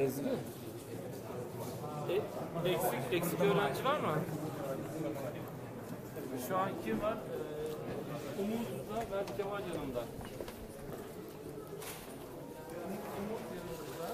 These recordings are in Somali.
Ezgi. E, eksik, eksik öğrenci var mı? Şu an kim var? Ee, Umut'la Berk Kemal yanımda. Umut yanımızda.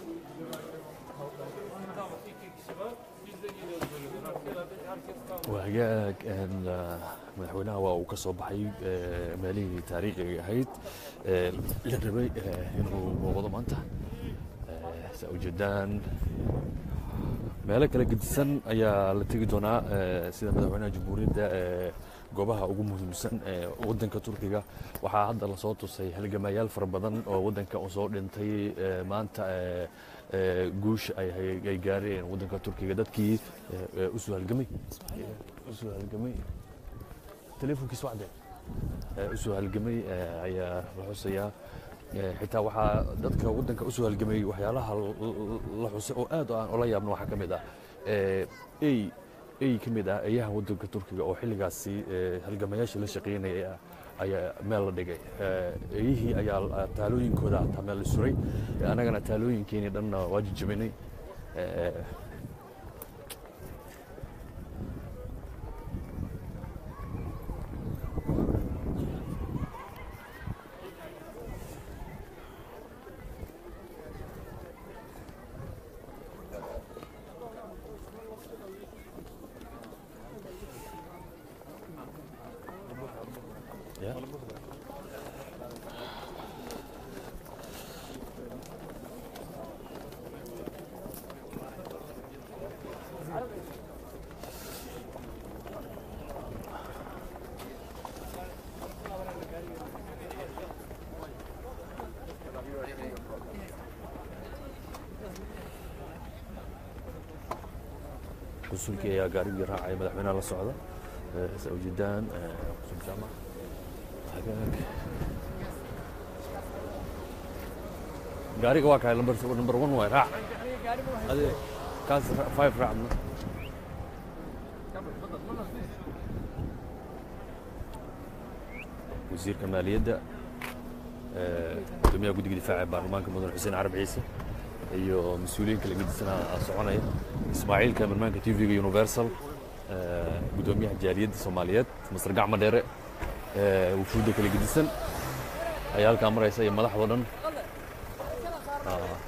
Tamam, iki kişi var. Biz de geliyoruz böyle. Herhalde herkes kaldı. wagaag een, eh, madaxweynaha waa uu ka soo baxay eh, meelihii taariikhiga ahayd eh, la rabay eh, inuu booqdo maanta Eh, saa ujeedaan meelo kala gedisan ayaa la tegi doonaa eh, sida madaxweynaha jamhuuriyadda eh, goobaha ugu muhiimsan ee wadanka turkiga waxaa hadda lasoo tusay halgamayaal fara badan oo wadanka u soo dhintay eh, maanta eh, eh, guusha ay hay- ay gaareen wadanka turkiga dadkii eh, eh, usoo halgamay usoo halgamay telefonkiis wacde eh, usoo halgamay eh, ayaa la xusayaa Eh, xitaa waxaa dadka wadanka usoo halgamay waxyaalaha l- l- la xusay oo aad aan ola yaabno waxaa ka mid ah eh, ey ey ka mid ah eeyaha wadanka turkiga oo xilligaasi eh, halgamayaashii la shaqeynaya ayaa meel la dhigay Eh, eeyihii ayaa la- taalooyinkooda hataa meel la suray Eh, annagana taalooyinkeeni dhanna waa jijabinay Eh, ja. xusulkii ayaa gaarigii raacaya madaxweynaha la socda Eh, saa ujeedaan eh, xusul jaamac hagaag gaariga waa kahay number number one waay raac ade kaas ra- five raacna wasiirka maaliyadda eh, gudoomiyaha guddiga difaaca ee baarlamaanka mudan xuseen carab ciise iyo mas-uuliyiin kala gedisanaa soconaya ismaaciil kamermaanka t v-ga universal eh, gudoomiyaha jaaliyadda soomaaliyeed masar gacmo dheere eh, wufuudda kala gedisan ayaa halkaa maraysa iyo madaxdoo dhan Ah.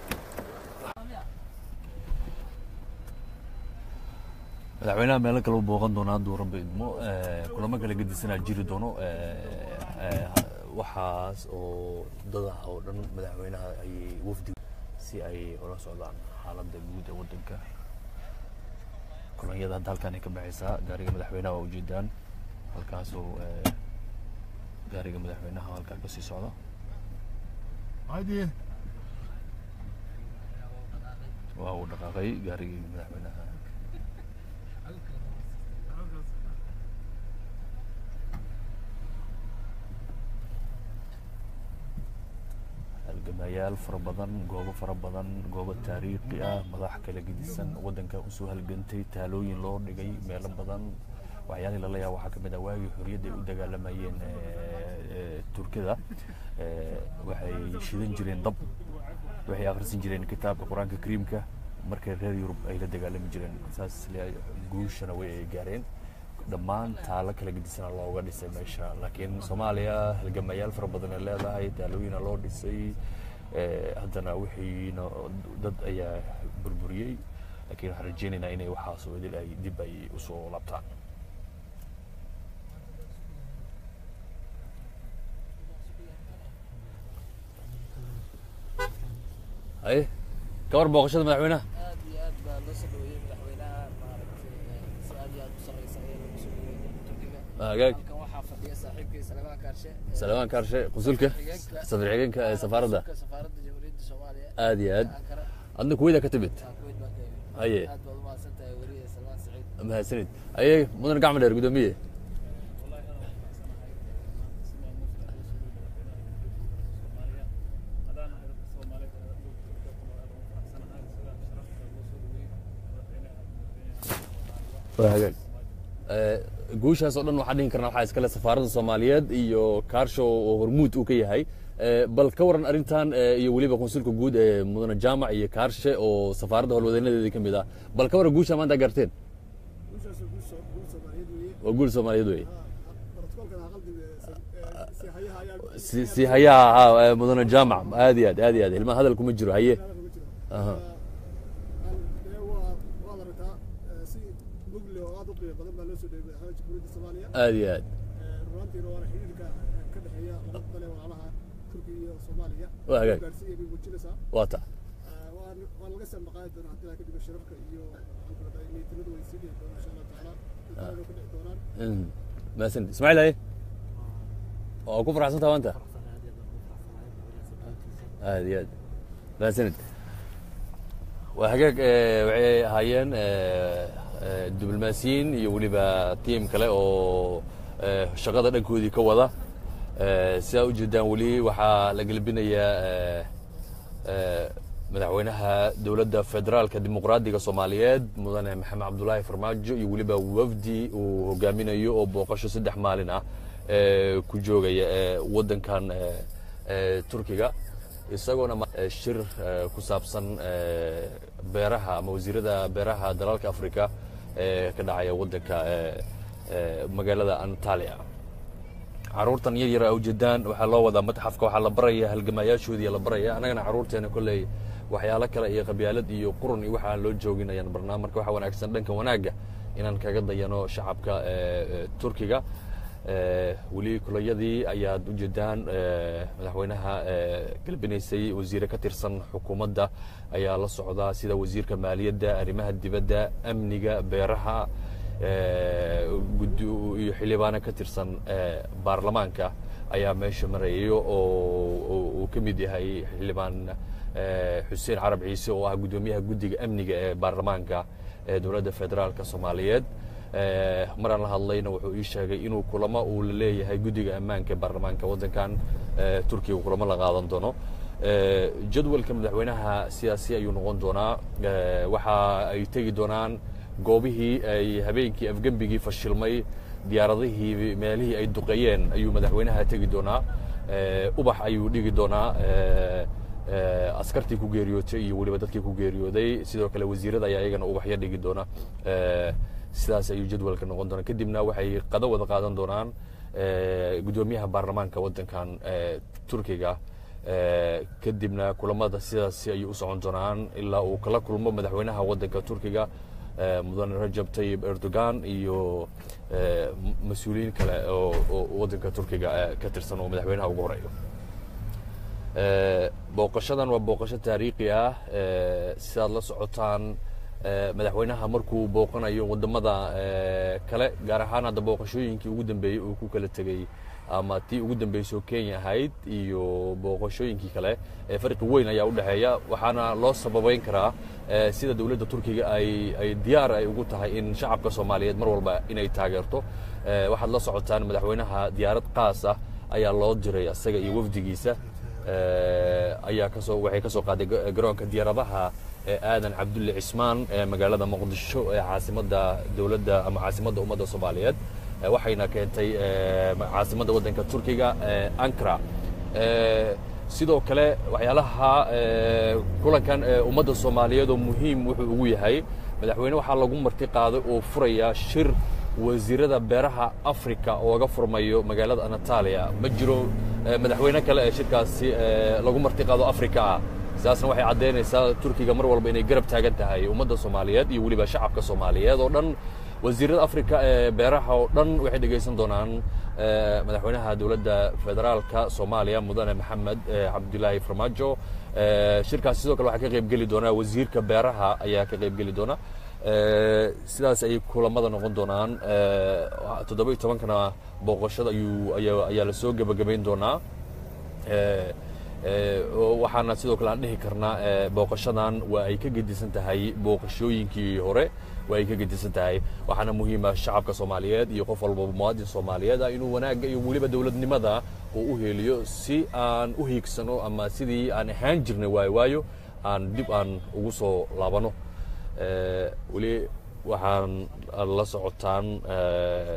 madaxweynaha meelo kale u booqan doona hadduu rabbi idmo Eh, kulamo kala gedisanaa jiri doono Eh, eh, waxaas oo dadaha oo dhan madaxweynaha ayay wafdi si ay ula socdaan xaaladda guud ee wadanka kolonyada hadda halkaan ay ka baxaysaa gaariga madaxweynaha waa ujeedaan halkaasoo eh, gaariga madaxweynaha halkaa kasii socda Haydi. waa uu dhaqaaqay gaarigii madaxweynaha halgamayaal fara badan goobo fara badan goobo taariikhi ah madax kala gedisan wadanka usoo halgantay taalooyin loo dhigay meelo badan waxyaalihii lala yaaba waxaa ka mid ah waagii xorriyadda ay u dagaalamayeen eh, eh, turkida eh, waxay shidan jireen dab waxay akhrisan jireen kitaabka qur-aanka kariimka markay reer yurub ay la dagaalami jireen saas le- guushana way ay gaareen dhammaan taalo kala gedisana looga dhisay meesha laakiin soomaaliya halgamayaal fara badan ay leedahay taalooyina loo dhisay eh, haddana wixiina dad ayaa burburiyey laakiin waxaan rajeynaynaa inay waxaas oo idil ay dib ay usoo laabtaan haye ka war booqashada madaxweynaha aad iyo aad baa loo soo dhaweeyey madaxweynaha maaragtay eh, si aad iyo aad u sarreysa ayaa lagu soo dhaweeyey dalka turkiga hagaag halkan waxaa fadhiya saaxiibkay salmaan kaarshe eh, salamaan kaarshe qusulka xigeenka- safir xigeenka ee safaaradda consulka safaaradda jamhuuriyadda soomaaliya aad iyo aad ankara adna kuweyda ka timid aan kuwait baan ka yimid haye aad baad u mahadsan tahay weriye salmaan saciid mahadsanid haye mudan gacmo dheer gudoomiye waa hagaag Eh, guushaas oo dhan waxaan dhihi karnaa waxaa iskale safaaradda soomaaliyeed iyo kaarsho oo hormuud uu ka yahay Eh, bal ka waran arrintan eh, iyo weliba konsulka guud ee mudane jaamac iyo kaarshe oo safaaradda howlwadeenadeedii ka mid ah bal ka waran guusha maanta gaarteen guushaas waa guul soo- guul Soomaaliyeed weeye. waa guul soomaaliyeed wey Ah, borotokoolkana qalbiga, eh, si hayaha ayaa- si si hayaha ahaa eh, mudane jaamac aad iyo aad aad iyo aad hilmaan hadal kuma jiro haye hadalka ma jiro. Aha. Ah, aan- dee waa- waad aragtaa, eh, si mug leh oo aad u qiimo badan baa loo soo dhoweeyey madaxweynaha Jamhuuriyadda Soomaaliya. aad iyo aad Eh, runaantiina waana xiriirka, eh, ka dhexeeya labada dal ee walaalaha Turkiga iyo Soomaaliya. Waa hagaag. Gaarsiin bay muujinaysaa. waa ta Ah, waan- waan laga sii maqaadi doonaa haddii la ka dhigo shirarka iyo maxaan ku rahdaa meetingadu way sii dhici doonaan insha Allah tacaala. Intaana way ku dhici doonaan. Mhm. mahadsan ismaaciil haye waa ku faraxsantaa maanta aad iyo aad mahadsanid waa hagaag eh, waxay ahaayeen eh, eh, diblomaasiyiin iyo weliba tiim kale oo eh, shaqada dhankoodii ka wada Eh, sidaa u jeedaan weli waxaa la gelbinayaa eh, eh, madaxweynaha dowladda federaalka dimuqraadiga soomaaliyeed mudane maxamed cabdulaahi farmaajo iyo weliba wafdi uu hogaaminayo oo booqasho saddex maalin ah eh, ku joogaya eh, waddankan eh, eh, turkiga isagoona ma- eh, shir eh, ku saabsan eh, beeraha ama wasiirada beeraha dalalka afrika ee ka dhacaya waddanka eh, eh, magaalada antalya caruurtan yar yar a ujeedaan waxaa loo wadaa matxafka waxaa la baraya halgamayaashoodii la baraya annagana caruurteena kolley waxyaalo kale iyo qabyaalad iyo qurun iyo waxa aan loo joogin ayaan barnaa marka waxaa wanaagsan dhanka wanaagga inaan kaga dayano shacabka eh, eh, turkiga Eh, weli kulayadii ayaad ujeedaan eh, madaxweynaha eh, galbinaysay wasiire ka tirsan xukuumadda ayaa la socdaa sida wasiirka maaliyadda arrimaha dibadda amniga beeraha eh, guddi iyo xildhibaano ka tirsan eh, baarlamaanka ayaa meesha marayayo oo oo uu ka mid yahay xildhibaan eh, xuseen carab ciise oo ah guddoomiyaha guddiga amniga ee baarlamaanka ee dowladda federaalka soomaaliyeed Eh, maraan la hadlayna wuxuu ii sheegay inuu kulamo uu la leeyahay guddiga ammaanka ee baarlamaanka waddankan eh, turkiga kulamo la qaadan doono Eh, jadwalka madaxweynaha sidaasi ayuu noqon doonaa Eh, waxa ay tegi doonaan goobihii ay habeenkii afgembigii fashilmay diyaaradihii meelihii ay duqeeyeen ayuu madaxweynaha tegi doonaa Eh, ubax ayuu dhigi doonaa Eh, eh, askartii ku geeriyootay iyo weliba dadkii ku geeriyooday sidoo kale wasiirada ayaa iyagana ubaxyo dhigi doona Eh, sidaas ayuu jadwalka noqon doona kadibna waxay qado wada qaadan doonaan eh, guddoomiyaha baarlamaanka waddankan eh, turkiga Eh, kadibna kulamada sidaasi ayay u socon doonaan ilaa uu kala kulmo madaxweynaha waddanka turkiga eh, mudane rajab tayyib erdogan iyo eh, m- mas-uuliyiin kale oo oo waddanka turkiga eh, ka tirsan oo madaxweynaha ugu horeeyo Eh, booqashadan waa booqasho taariikhi ah eh, sidaad la socotaan eh, madaxweynaha markuu booqanayo wadamada eh, kale gaar ahaan hadda booqashooyinkii ugu dambeeyey uu ku kala tegey ama tii ugu dambeysay oo kenya ahayd iyo booqashooyinkii kale ee farqi weyn ayaa u dhexeeya waxaana loo sababeyn karaa eh, sida dowladda turkiga ay ay diyaar ay ugu tahay in shacabka soomaaliyeed mar walba inay taageerto Eh, waxaad la socotaan madaxweynaha diyaarad qaas ah ayaa loo diray asaga iyo wafdigiisa Eh, ayaa kasoo waxay kasoo qaaday ga- garoonka diyaaradaha ee aadan cabdulle cismaan ee magaalada muqdisho ee caasimadda dowladda ama caasimadda ummadda soomaaliyeed Eh, waxayna keentay eh, ma- caasimadda waddanka turkiga ee ankara Eh, sidoo kale waxyaalaha eh, kulankan ee ummadda soomaaliyeed oo muhiim wuxuu ugu yahay madaxweyne waxaa lagu marti qaaday oo furaya shir wasiirada beeraha africa ooga furmayo magaalada anatalia ma jiro eh, madaxweyne kale ee shirkaasi eh, lagu marti qaado africa ah sidaasna waxay caddaynaysaa turkiga mar walba inay garab taagan tahay ummadda soomaaliyeed iyo weliba shacabka soomaaliyeed oo dhan wasiirada africa ee beeraha oo dhan waxay dhegaysan doonaan eh, madaxweynaha dowladda federaalka soomaaliya mudane maxamed eh, cabdilaahi farmaajo Eh, shirkaas sidoo kale waxaa ka qayb geli doona wasiirka beeraha ayaa ka qayb geli doona Eh, sidaas ayay kulamada noqon doonaan Eh, toddoba iyo tobankana booqashada ayuu ayaa ayaa lasoo gebagabayn doonaa Eh, eh, oo waxaana sidoo kale aan dhihi karnaa eh, booqashadan waa ay ka gedisan tahay booqashooyinkii hore waa ay ka gedisan tahay waxaana muhiima shacabka soomaaliyeed iyo qof walbaba muwaadin soomaaliyeed ah inuu wanaagga iyo weliba dowladnimada uu u heliyo si aan u hiigsano ama sidii aan ahaan jirnay waayo waayo aan dib aan ugu soo laabano Eh, weli waxaan la socotaan eh,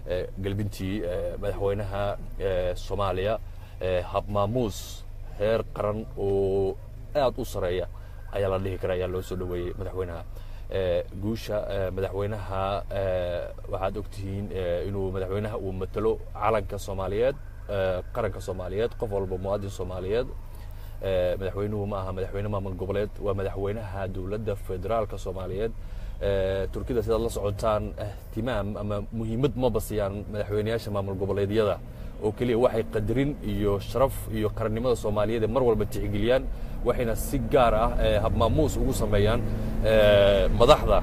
eh, galbintii eh, madaxweynaha eh, soomaaliya eh, habmaamuus heer qaran oo aad u sareeya ayaa la dhihi kara ayaa loo soo dhoweeyey madaxweynaha Eh, guusha eh, madaxweynaha eh, waxaad ogtihiin eh, inuu madaxweynaha uu matalo calanka soomaaliyeed eh, qaranka soomaaliyeed qof walba muwaadin soomaaliyeed Eh, madaxweynuhu ma aha madaxweyne maamul goboleed waa madaxweynaha dowladda federaalka soomaaliyeed Eh, turkida sidaad la socotaan ihtimaam ama muhiimad ma basiyaan madaxweyneyaasha maamul goboleedyada oo keliya waxay qadarin iyo sharaf iyo qarannimada soomaaliyeed ee mar walba tixgeliyaan waxayna si gaar ah eh, habmaamuus ugu sameeyaan eh, madaxda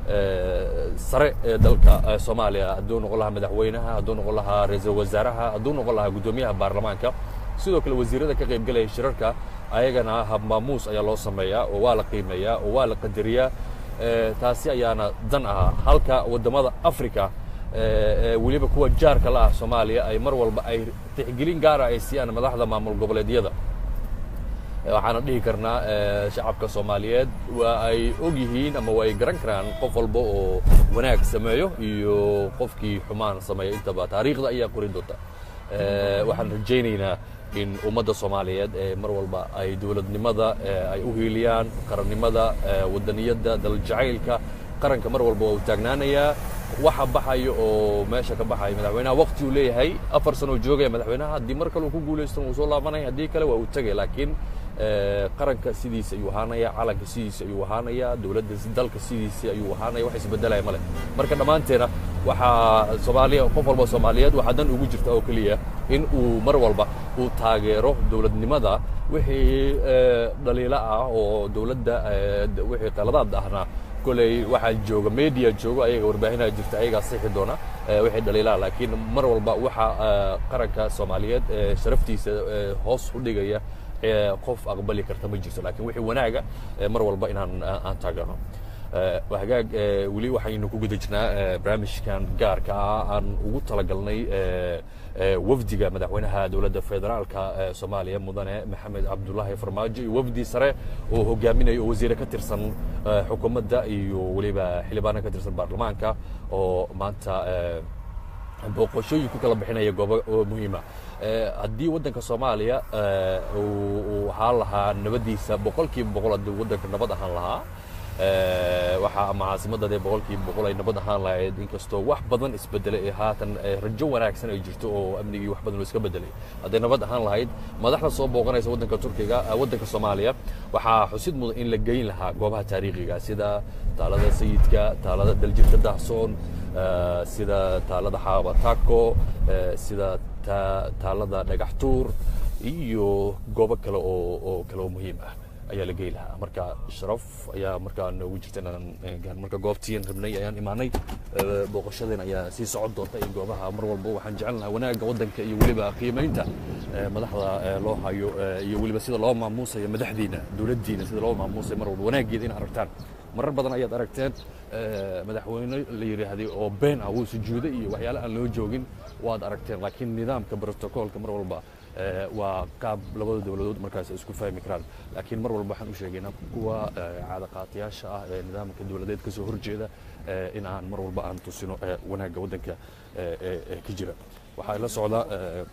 eh, sare ee dalka eh, soomaaliya hadduu noqon lahaa madaxweynaha hadduu noqon lahaa ra-iisul wasaaraha hadduu noqon lahaa guddoomiyaha baarlamaanka sidoo kale wasiirada ka qaybgalaya shirarka ayagana habmaamuus ayaa loo sameeyaa oo waa la qiimeeyaa oo waa la qadariyaa Eh, taasi ayaana dan ahaa halka waddamada africa eh, eh, weliba kuwa jaarka la ah soomaaliya ay mar walba ay tixgelin gaara ay siiyaan madaxda maamul goboleedyada Eh, waxaana dhihi karnaa eh, shacabka soomaaliyeed waa ay og yihiin ama waa ay garan karaan qof walba oo wanaag sameeyo iyo qofkii xumaan sameeyo intaba taariikhda ayaa qori doonta Eh, waxaan rajaynaynaa in ummadda soomaaliyeed ee mar walba ay dowladnimada eh, ay u hiiliyaan qarannimada eh, wadaniyadda daljacaylka qaranka mar walba waa u taagnaanayaa waxa baxayo oo meesha ka baxaya madaxweynaha waqti uu leeyahay afar sano uu joogaya madaxweynaha haddii mar kale uu ku guulaysto wuu soo laabanaya haddii kale waa uu tegaya laakiin eh, qaranka sidiisa ayuu ahaanaya calanka sidiisa ayuu ahaanaya dowladda dalka sidiisa ayuu ahaanaya wax isbedelaya male marka dhammaanteena waxaa soomaaliya qof walba soomaaliyeed waxaa dan ugu jirta oo keliya in uu mar walba uu taageero dowladnimada wixii eh, dhaliilo ah oo dowladda eh, d- wixii qaladaad ahna koley waxaa jooga media joogo ayaga warbaahinaa jirta ayagaa sixi doona eh, wixii dhaliilaha laakiin mar walba waxa eh, qaranka soomaaliyeed eh, sharaftiisa eh, hoos u dhigaya eh, qof aqbali karta ma jirto laakiin wixii wanaaga eh, mar walba inaan aan taageerno Eh, waa hagaag eh, weli waxaynu ku guda jirnaa eh, barnaamijkan gaarka ah aan ugu talagalnay eh, eh, wafdiga madaxweynaha dowladda federaalka ee soomaaliya mudane maxamed cabdulaahi farmaajo iyo wafdi sare oo hogaaminayo oo wasiire ka tirsan eh, xukuumadda iyo weliba xildhibaano ka tirsan baarlamaanka oo maanta eh, booqashooyin ku kala bixinaya goobo oo muhiima Eh, haddii waddanka soomaaliya eh, uu uu ahaan lahaa nabaddiisa boqolkiiba boqol haddii waddanka nabad ahaan lahaa Eh, waxaa ama caasimadade boqolkiiba boqol ay nabad ahaan lahayd inkastoo wax badan isbedelay ee haatan eh, rajo wanaagsan ay jirto oo amnigii wax badan oo iska bedelay hadday nabad ahaan lahayd madaxda soo booqanaysa waddanka turkiga eh, waddanka soomaaliya waxaa xusid mudan in la geyn lahaa goobaha taariikhiga sida taalada sayidka taalada daljirka dahsoon eh, sida taalada xaaba taco eh, sida ta- taalada dhagax tuur iyo goobo kale oo oo kale oo muhiim ah ayaa la geyi lahaa marka sharaf ayaa markaa noogu jirta inaan eh, gaan marka goobtiin rabnay ayaan imaanay Eh, booqashadeen ayaa sii socon doonta iyo goobaha mar walba waxaan jecel lahaa wanaagga waddanka iyo weliba qiimaynta eh, madaxda eh, loo hayo eh, iyo weliba sida loo maamuusayo madaxdiina dowladdiina sida loo maamuusayo mar walba wanaaggeeda in aragtaan marar badan ayaad aragteen eh, madaxweyne la yidhaahday oo been ah wuu sujuuday iyo waxyaale aan loo joogin waad aragteen laakiin nidaamka brotocoolka mar walba eh, waa qaab labada dowladood markaas ay isku fahmi karaan laakiin mar walba waxaan u sheegaynaa kuwa eh, caadaqaatayaasha ah ee nidaamka dowladeed ka soo horjeeda eh, in aan mar walba aan tusino eh, wanaagga waddanka eh, ee ee ka jira waxaa la socdaa eh,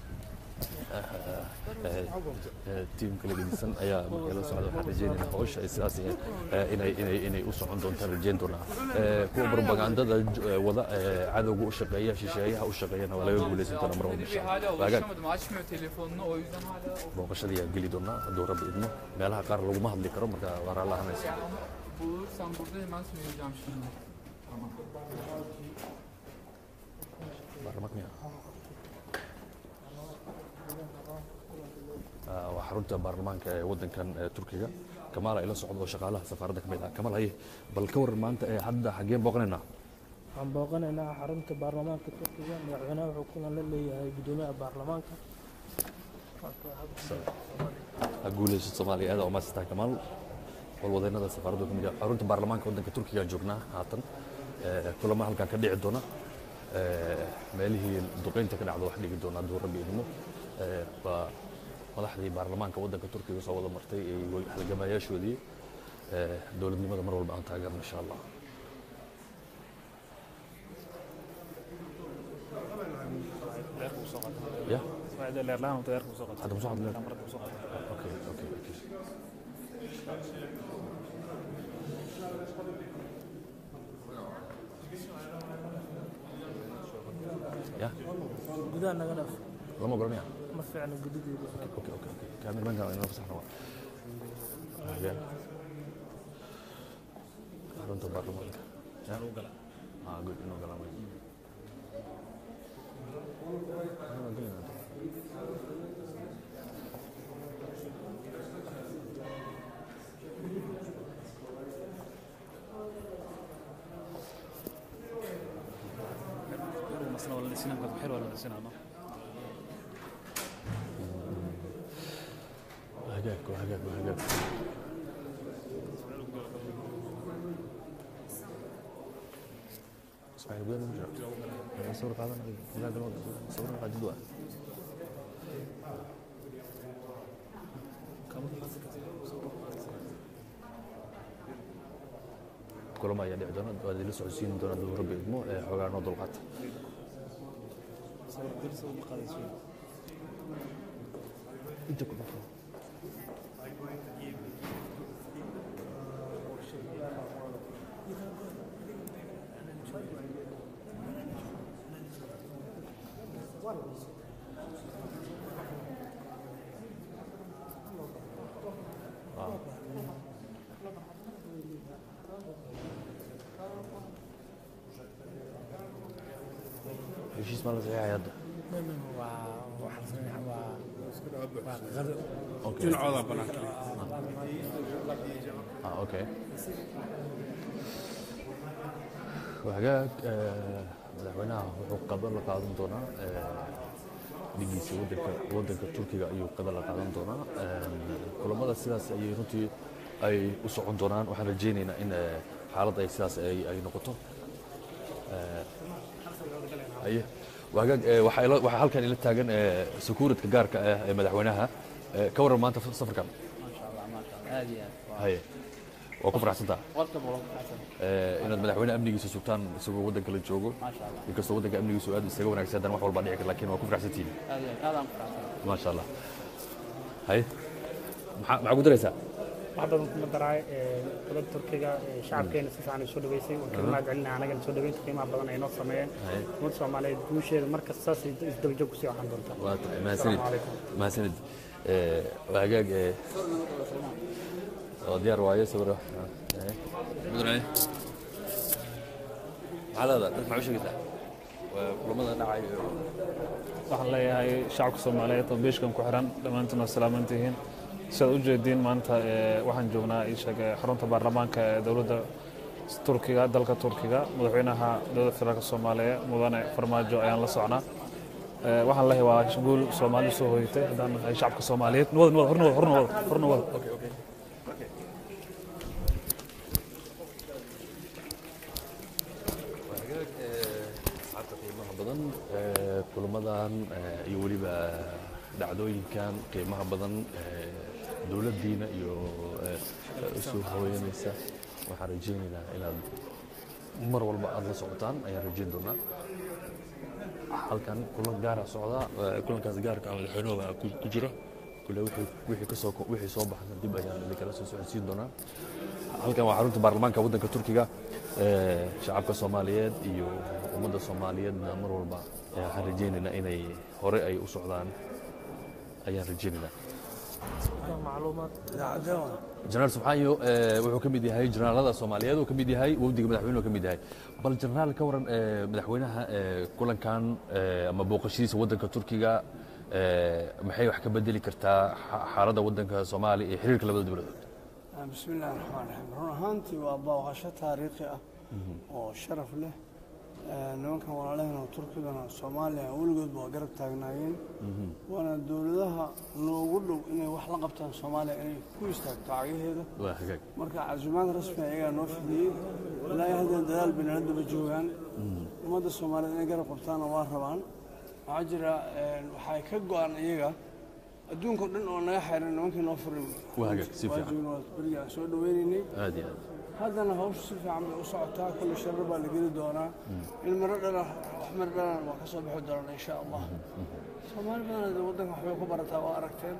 tiim kala gedisan ayaa markay la socda waxaan rajaynaynaa hawsha ay sidaas eh, inay inay inay u socon doontaan rajayn doonaa Eh, kuwa propagandada j- eh, wada eh, cadowga u shaqeeya shisheeyaha u shaqeeyana waa laga guulaysan doonaa mar walba insha Hala Allah. Waagaan ulaşamadım. Açmıyor telefonunu. O yüzden hala booqashadii ayaa geli doonaa hadduu rabbi idmo meelaha qaar laguma hadli karo marka waa raalahanaysa ama bulursan burada hemen söyleyeceğim şimdi. Tamam. baarlamaanka miyaa Ah, waa xarunta baarlamaanka ee waddankan ee turkiga kamaal ay la socdo oo shaqaalaha safaaradda ka mid ah kamaal haye bal ka waran maanta ee hadda xaggeen booqanaynaa waxaan booqanaynaa xarunta baarlamaanka turkiga madaxweynaha wuxuu kulan la leeyahay guddoomiyaha baarlamaanka ha guulayso soomaaliya aad umaastaa kamaal walwadeennada safaaraddu ka mid ah xarunta baarlamaanka waddanka turkiga aan joognaa haatan Eh, kulamo halkan ka dhici doona Eh, meelihii duqeynta ka dhacda wax dhigi doona hadduu rabbi idmo Eh, waa madaxdii baarlamaanka waddanka turkiga soo wada martay ee halgamayaashoodii Eh, dowladnimada mar walba aan taageerno insha allah deerka usoo qaatay ya ismaaciil leerlaan deerka usoo qaatay hadda kusoo hadleen kamarada usoo qaatay okay okay okay ya gudaha naga dhaaf lama ogolanaya ma fiicna gudadeeda اوكي اوكي اوكي كامل من قال انه صح نوع اهلا حرمت البرلمان يا اه قلت انه قال masna wala dhisinaa markaad xir wala dhisinaa no وهجاك وهجاك وهجاك اسمعي بقول مش صور قاعدة لا ده صور قاعدة دوا كلما يعني عدنا هذه لسه عسين دون دون ربي مو حوالي نوض القات انت كنت ايش اسمه اللي صحيح يده اوكي اه اوكي وحقاك madaxweynaha wuxuu qadar la qaadan doonaa dhigiisa wadanka wadanka turkiga ayuu qadar la qaadan doonaa kulamada sidaas ayay runtii ay u socon doonaan waxaan rajaynaynaa in xaaladda ay sidaas ay ay noqoto aye wagaag waxaa ila- waxaa halkan ila taagan sakuuradka gaarka ah ee madaxweynaha ka waran maanta safarkan maasha allah maasha allah aad iyo aad Waa- haye waa ku faraxsantaa qolka boqol ku xasan inaad madaxweyne amnigiisa sugtaan isagoo waddanka la joogo maasha allah inkastoo waddanka amnigiisu aad isaga wanaagsan haddana wax walbaa dhici kara laakiin waa ku faraxsantihiin aad iyo aad aadaan ku faraxsan maasha allah haye maxaa maxaa ku daraysaa wax badan kuma daraay dowladda turkiga ee shacabkeena si fiican ay soo dhaweysay waan kaga mahad celinaa anagana soo dhaweynta qiimaha badan ay noo sameeyeen haye ummadda soomaaliyeed guusheeda markasta saas isdabajoog kusii waxaan doontaa waa tahay mahadsanid Asalaamu calaykum. mahadsanid waa hagaag ee, oo diyaar waaye sawiro mudane maxaa leedahay dad maxaa u sheegaysaa waa kulamada dhacay oo waxaan leeyahay shacabka soomaaliyeed oo beeshkan ku xiran dhammaantiin waa salaaman tihiin sidaad u jeediin maanta ee, waxaan joognaa ii sheeg ee, xarunta baarlamaanka ee dowladda turkiga dalka turkiga madaxweynaha dowladda federaalka soomaaliya mudane farmaajo ayaan la socnaa Ee, waxaan leeyahay waa guul soomaali soo hoyatay haddaan nahay shacabka soomaaliyeed wada wada horna wada horna wada horna wada hagaag asxaabta qiimaha badan ee, kulamadan ee, iyo weliba dhacdooyinkan qiimaha badan ee, dowladdiina iyo ee, u soo hooyanaysa waxaan rajaynaynaa inaad mar walba aad la socotaan ayaan rajayn doonaa halkan kulan gaara socda ee, kulankaas gaarka ah madaxweynuhu ku ku jiro kule wixii wixii ka soo wixii soo baxsan dib ayaan idinkala soo socodsiin doonaa halkan waa xarunta baarlamaanka waddanka turkiga ee, shacabka soomaaliyeed iyo ummadda soomaaliyeedna mar walba ee, waxaan rajaynaynaa inay hore ay u socdaan ayaan rajaynaynaa macluumaad jenaraal subxaanyo ee, wuxuu ka mid yahay jenaraalada soomaaliyeed uu ka mid yahay wafdiga madaxweynuhu ka mid yahay bal jenaraal ka waran ee, madaxweynaha ee, kulankan ee, ama booqashadiisa waddanka turkiga ee, maxay wax ka bedeli kartaa xa- xaaladda waddanka soomaaliya iyo xiriirka labada dowladood بسم الله الرحمن الرحيم run ahaantii waa booqasho taariikhi ah oo sharaf leh Ee, nimankan walaalaheen oo turkidana soomaaliya weligoodba waa garab taagnaayeen waana dowladaha noogu dhow inay wax la qabtaan soomaaliya inay ku istaagto cagaheeda waa hagaag marka casuumaad rasmi ayagaa noo fidiyey ilaa haddana dadaal bay nala daba joogaan ummadda soomaaliyeed inay garab qabtaana waa rabaan waxaa jira ee, waxay ka go-an iyaga adduunka oo dhan oo naga xayran nimankii noo furay wey. Waa hagaag, si fiican. Waajibayn waa berigi aan soo dhaweynaynay aad iyo aad haddana hawsha si fiican bay u socotaa kulli sharar baa la geli doonaa in miro dhala wax miro dhalan waa ka soo bixi doonaa insha allah soomaali badan dee waddanka waxbay ku barataa waa aragteen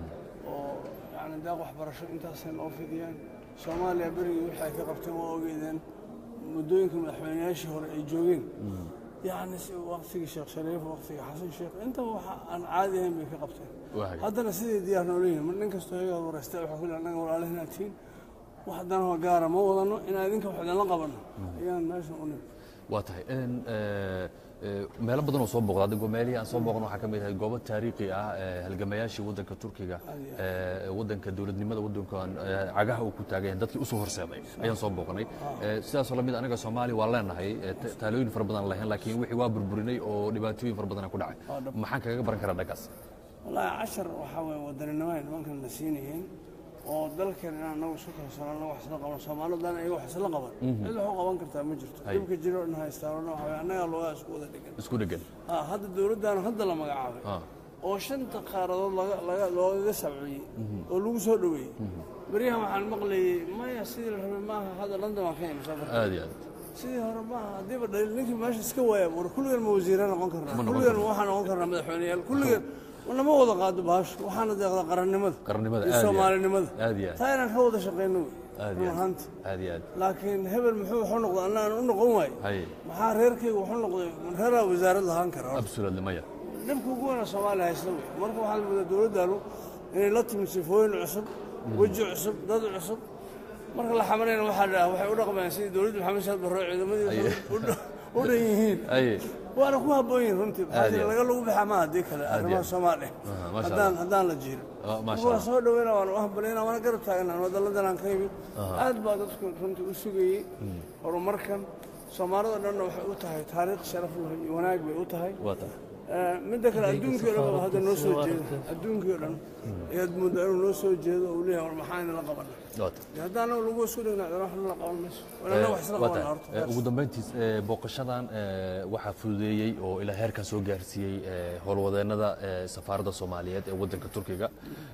oo yani daaq waxbarasho intaasay noo fidiyeen soomaaliya berigii wixii ay ka qabteen waa ogeydeen muddooyinka madaxweynayaashii hore ay joogeen yacni si waqtigii sheekh shariif waqtigii xasan sheekh intaba waxa aan caadi ahayn bay ka qabteen waa hagaag haddana sidii diyaar noola yihin mar nin kastoo iyaga wareystay waxaa ku annaga walaalahina tiin wax danahoo gaara ma wadano inaan idinka wax idinla qabanno ayaan meeshan u nimid waa tahay in eh, eh, meelo badan oo soo booqda adigo meelihii aan soo booqan waxaa ka mid ahay goobo taariikhi ah eh, halgamayaashii waddanka turkiga eh, waddanka dowladnimada waddankan eh, cagaha uu ku taagan yahay dadkii usoo horseeday ayaan soo booqanay Eh, sidaasoo lamid anaga soomaaliya waa leenahay eh, ta- taalooyin fara badan lahayn laakiin wixii waa burburinay oo dhibaatooyin fara badan ku dhacay maxaan kaga baran karaa dhaggaas wallaahi cashar waxaa weeye wadaninimo ay nimankan na siinayeen oo dalkeen inaan anagu isu kalsoonano wax isla qaban soomaalidu dan ayaga wax isla qaban cid wax u qaban kartaa ma jirto Hay. dhibka jiro dhan haystaanona waxa weye annagaa loogaa isku wada dhegan isku dheggan ha hadda dowladdaana hadda la magacaabay Ah. oo shanta qaaradood laga laga loogaga sabciyey oo lagu soo dhoweeyey beryahan waxaan maqlayey maya sidii la rabay maaha hadda london waan ka imi soo bartay aad iyo aad sidii hore maaha haddiiba dhaliil ninkii meesha iska waaya war kulligan ma wasiira noqon karnaa Ma noqon kulligan karnaa. waxaa noqon karnaa madaxweyneyaal kulligan nama wada qaado bahasho waxaana deeqda qarannimada Qarannimada, iyo aad iyo aad. soomaalinimada Aad iyo aad. taa inaan ka wada shaqeyno wey aad run iyo ahaanti aad aad iyo aad laakiin hebel muxuu waxu noqday anna aan u noqon waayo hay maxaa reerkayga waxu noqday reeraa wasaarad lahaan kara horta. absolutely maya dhibka ugu weyna soomaaliya haysta wey marka waxaa la moodaa dowladdaanu inay la timid sifooyin cusub weji cusub dad cusub marka la xamanayna waxaa dhaha waxay u dhaqmayaan sidii dowladda maxamed saad barro ciidamadiisa u dhan- u dhan yihiin ay waana ku habboon yihin runtii maxaa Aad iyo jira aad. laga lagu bixaa ma haddii kale iyo arrimaha aad. soomaaliya Aha, maasha haddaan Allah. haddaan la jirin Ah, maasha waa Allah. soo dhaweyna waan u hambalayna waana garab taaganaa wadalladan aan ka yimid aad baa dadku runtii u sugayey horumarkan soomaalida dhanna waxay u tahay taariikh sharaf leh iyo wanaag bay u tahay waa tahay Eh, midda kale adduunkii o dhan baa hadda noo soo jeeda adduunkii o dhan ayaad mooddaa inuu noo soo jeedo oo uu leeyahay war maxaa idinla qabana waa tahay dee haddaan anagu lagu isku dhigna cidina wax nala qaban mayso walana wax isla Waa qabana tahay. horta Eh, ugu dambeyntiis eh, booqashadan eh, waxaa fududeeyey oo ilaa heerkan soo gaarsiiyey eh, howlwadeennada eh, safaaradda soomaaliyeed ee waddanka turkiga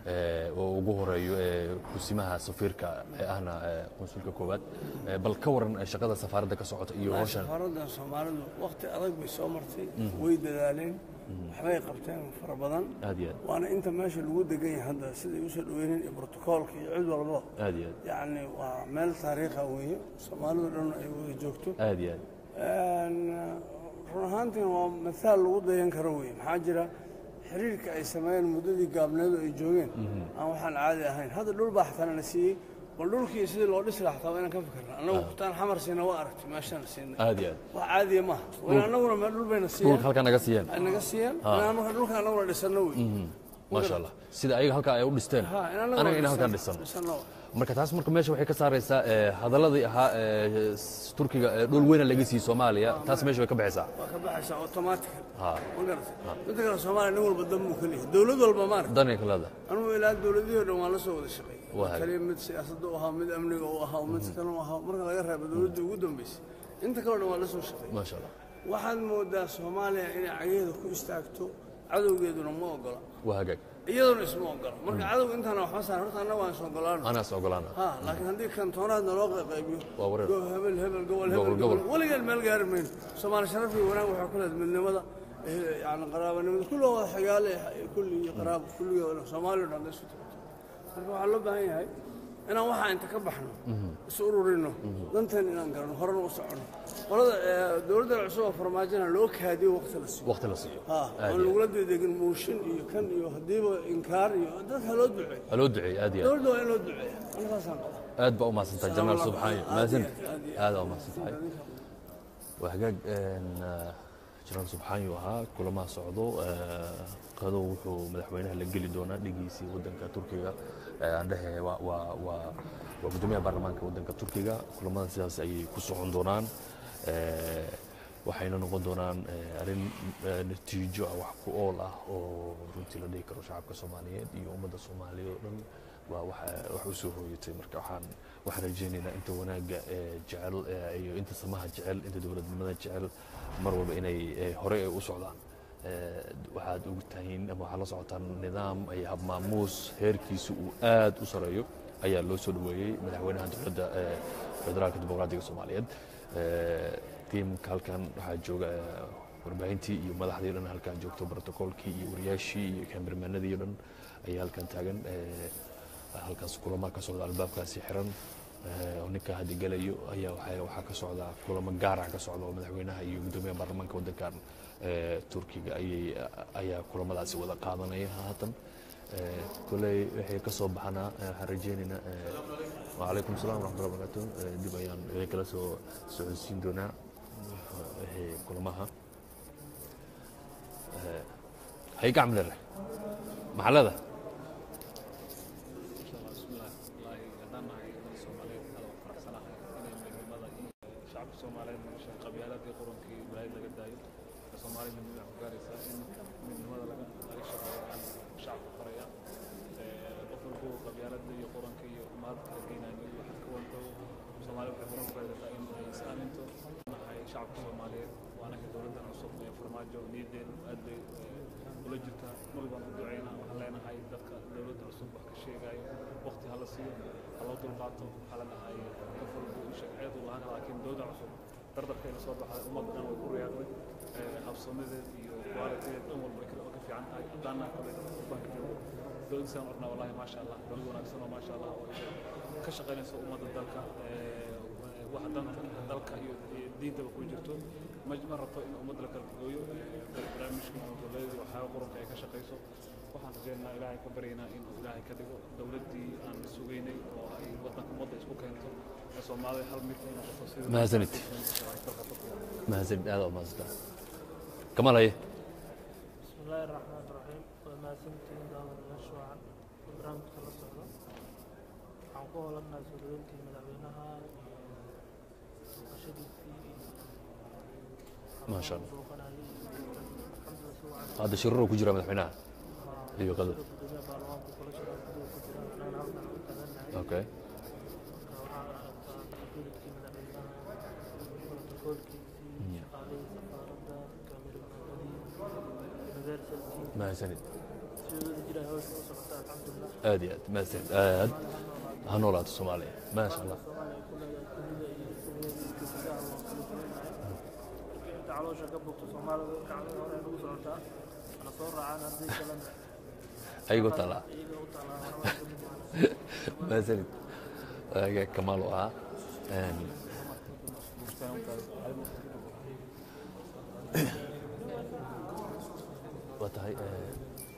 eh, oo ugu horeeyo eh, kusimaha safiirka ee ahna eh, qunsulka koowaad Eh, bal ka waran eh, shaqada safaaradda ka socota iyo howshan safaaraddan soomaalidu waqti adag bay soo martay way dadaaleen waxbay qabteen fara badan aad iyo aad waana inta meesha lagu degan yahay hadda siday usoo dhaweyneen iyo brotokoolka iyo cid walba aad iyo aad yacni waa meel taariikha weeye soomaalidu dhan ay wada joogto aad iyo aad Een, run ahaantiina waa mathaal lagu dayan karo wey maxaa jira xiriirka ay sameeyeen muddadii gaabneedu ay joogeen aan waxaan caadi ahayn hadda dhul baa xataa na siiyey bal dhulkii sidii loo dhisi lahaa xataa waa inaan ka fikirna annagu kutaan xamar siina waa aragtay meeshaan siinay aad iyo aad wax caadiya maaha wayna annaguna meel dhul bayna dhulka siiyeen halkaa naga siiyeen ay naga siiyeen inaan marka dhulka annaguna dhisano wey maasha allah sida ayaga halkaa ay u dhisteen ha in anaga inaan halkaan dhisano dhisano dhisano marka taas marka meesha waxay ka saaraysaa eh, hadaladii ahaa eh, s- turkiga eh, dhul weyna laga siiyey soomaaliya taas meesha way ka baxaysaa waa ka baxaysaa automatic Ha. ma garatay midda kale soomaaliya nin walba dan buu ka leeyahay dowlad walba maaragta danay ka leedahay anugu ilaa dowladihii o dhan waan la soo wada shaqeeyey Waa hagaag. kaliya mid siyaasadda u ahaa mid amniga u ahaa mid kale u ahaa marka laga reebo dowladdii ugu dambeysay inta kale o dhan waan la soo shaqeeyey maasha allah waxaad moodaa soomaaliya inay cagaheeda ku istaagto cadowgeeduna ma ogola waa hagaag iyaduna isma ogola marka cadowga intaana waxma saaran horta annaga waan is ogolaano anaas ogolaana ha laakiin haddii kantoonaad naloo qaybiyo Waa wareer. go hebel hebel gobol Gobol, hebel gobol. gobol weligeed meel gaari mayno soomaali sharaf iyo wanaag waxaa ku leed midnimada eh, yani qaraabanimada kulli waa wada xigaale kulli iyo qaraabo kulligii oo dhan soomaaliya o dhan hadday isu tagto marka waxaa loo baahan yahay inaan waxaa inta ka baxno is ururino danteen inaan garano horena u socono qolada eh, dowladda cusub oo farmaajina loo kaadiyo waqti la siiyo waqti la siiyo ha aad aan iyo lagula dedegin muushin iyo kan iyo haddiiba inkaar iyo dadka loo duceeyo aad. loo duceeyey aad iyo aad dowladda waa in loo duceeya anagaasaan qaba aad baa u mahadsantahay janaal Salaam subxaayo alaikum. mahadsan Aad iyo aad, aad iyo aad baa u mahadsantahay waa hagaag een, ah, janaal subxaayo ahaa kulamaha socdo eh, qadow wuxuu madaxweynaha la geli doonaa dhigiisii waddanka turkiga Eh, aan dhehe waa waa waa waa guddoomiyaha baarlamaanka waddanka turkiga kulamada sidaas ayay ku socon doonaan Eh, waxayna noqon doonaan eh, arrin eh, natiijo ah wax ku ool ah oo runtii la dhihi karo shacabka soomaaliyeed iyo ummadda soomaaliyeed oo dhan waa wax wax u soo hooyatay marka waxaan waxaan rajaynaynaa inta wanaagga ee jecel ee iyo inta samaha jecel inta dowladnimada jecel mar walba inay eh, hore ay u socdaan Eh, waxaad og tahiin ama waxaad la socotaan nidaam ay habmaamuus heerkiisu uu aad u sareeyo ayaa loo soo dhoweeyey madaxweynaha dowladda eh, federaalka dimuqraadiga soomaaliyeed Eh, tiimka halkan waxaa jooga eh, warbaahintii iyo madaxdii dhan halkan joogto brotocoolkii iyo wariyaashii iyo kameramaanadii dhan ayaa halkan taagan Eh, halkaas kulama ka socda albaabkaasi xiran Eh, oo ninka hadda gelayo ayaa waxaa waxaa ka socda kulamo gaar ah ka socda oo madaxweynaha iyo guddoomiyaha baarlamaanka waddankan eh, turkiga ayay ayaa kulamadaasi wada qaadanaya haatan Eh, koley waxay ka soo baxanaa eh, waxaan rajeynaynaa eh, wacalaykum asalaam waraxmatullahi wabarakaatu Eh, dib ayaan idin kala soo socodsiin doonaa eh, kulamaha Eh, hay gacmilere maxaa leedahay shacabka soomaaliyeed meesha qabyaaladii qurankii walaayad laga daayo ee soomaalida midna ku gaaraysaa in midnimada laga laga shaqeeyo aan shacabka faraya qof walbo qabyaalada iyo quranka iyo umaad kala geynayo iyo waxa ka wanto soomaaliya waxay horan ku faa'iidaysaa in ay is aaminto nahay shacabka soomaaliyeed waana ka dowladdan cusub ee farmaajo niyadeenu aad bay ula jirtaa mar baan u duceynaa waxaan leenahay dadka dowladda cusub wax ka sheegayo waqti hala siiyo ha loo dulqaato waxaa la dhahay qof walbo uu sharciyad u lahaan laakiin dowladda cusub dardarkeena soo baxday ummadda dhan way ku riyaaqday habsamideed iyo qualitideed dhan walba way ka ka fiican tahay haddaana kale dadka qurbaanka joogo dowladda saan ornaa wallahi maasha allah dowlad wanaagsan oo maasha allah oo ka shaqaynaysa ummadda dalka wax danta dalka iyo iyo diintaba ku jirto ma ma rabto in ummadda la kala fogooyo barnaamijka dowladda waxyaaba quranka ay ka shaqayso waxaan rajaynaynaa ilaahay ka baryaynaa in ilaahay ka dhigo dowladdii aan sugaynay oo ay waddanka ummadda isku keento ee soomaalida hal mid ay noqoto sida mahadsanid mahadsanid aad u mahadsantaa kamal haye بسم الله الرحمن الرحيم وما سنتين داود المشروع برنامج كلا سعودة عن قول الناس ودولتي مدعوينها وشديد في ما شاء الله هذا شرور ku jira madaxweynaha iyo qadar okay mahadsanid aad iyo aad mahadsanid aad ha noolaato soomaaliya maasha allah caloosha ka bogto soomaalida kacday hore nagu socotaa ana soo raacaan haddii kalena ayagoo taalaa iyaga u taalaa mahadsanid waaga kamaal oo ahaa Een, waa tahay eh,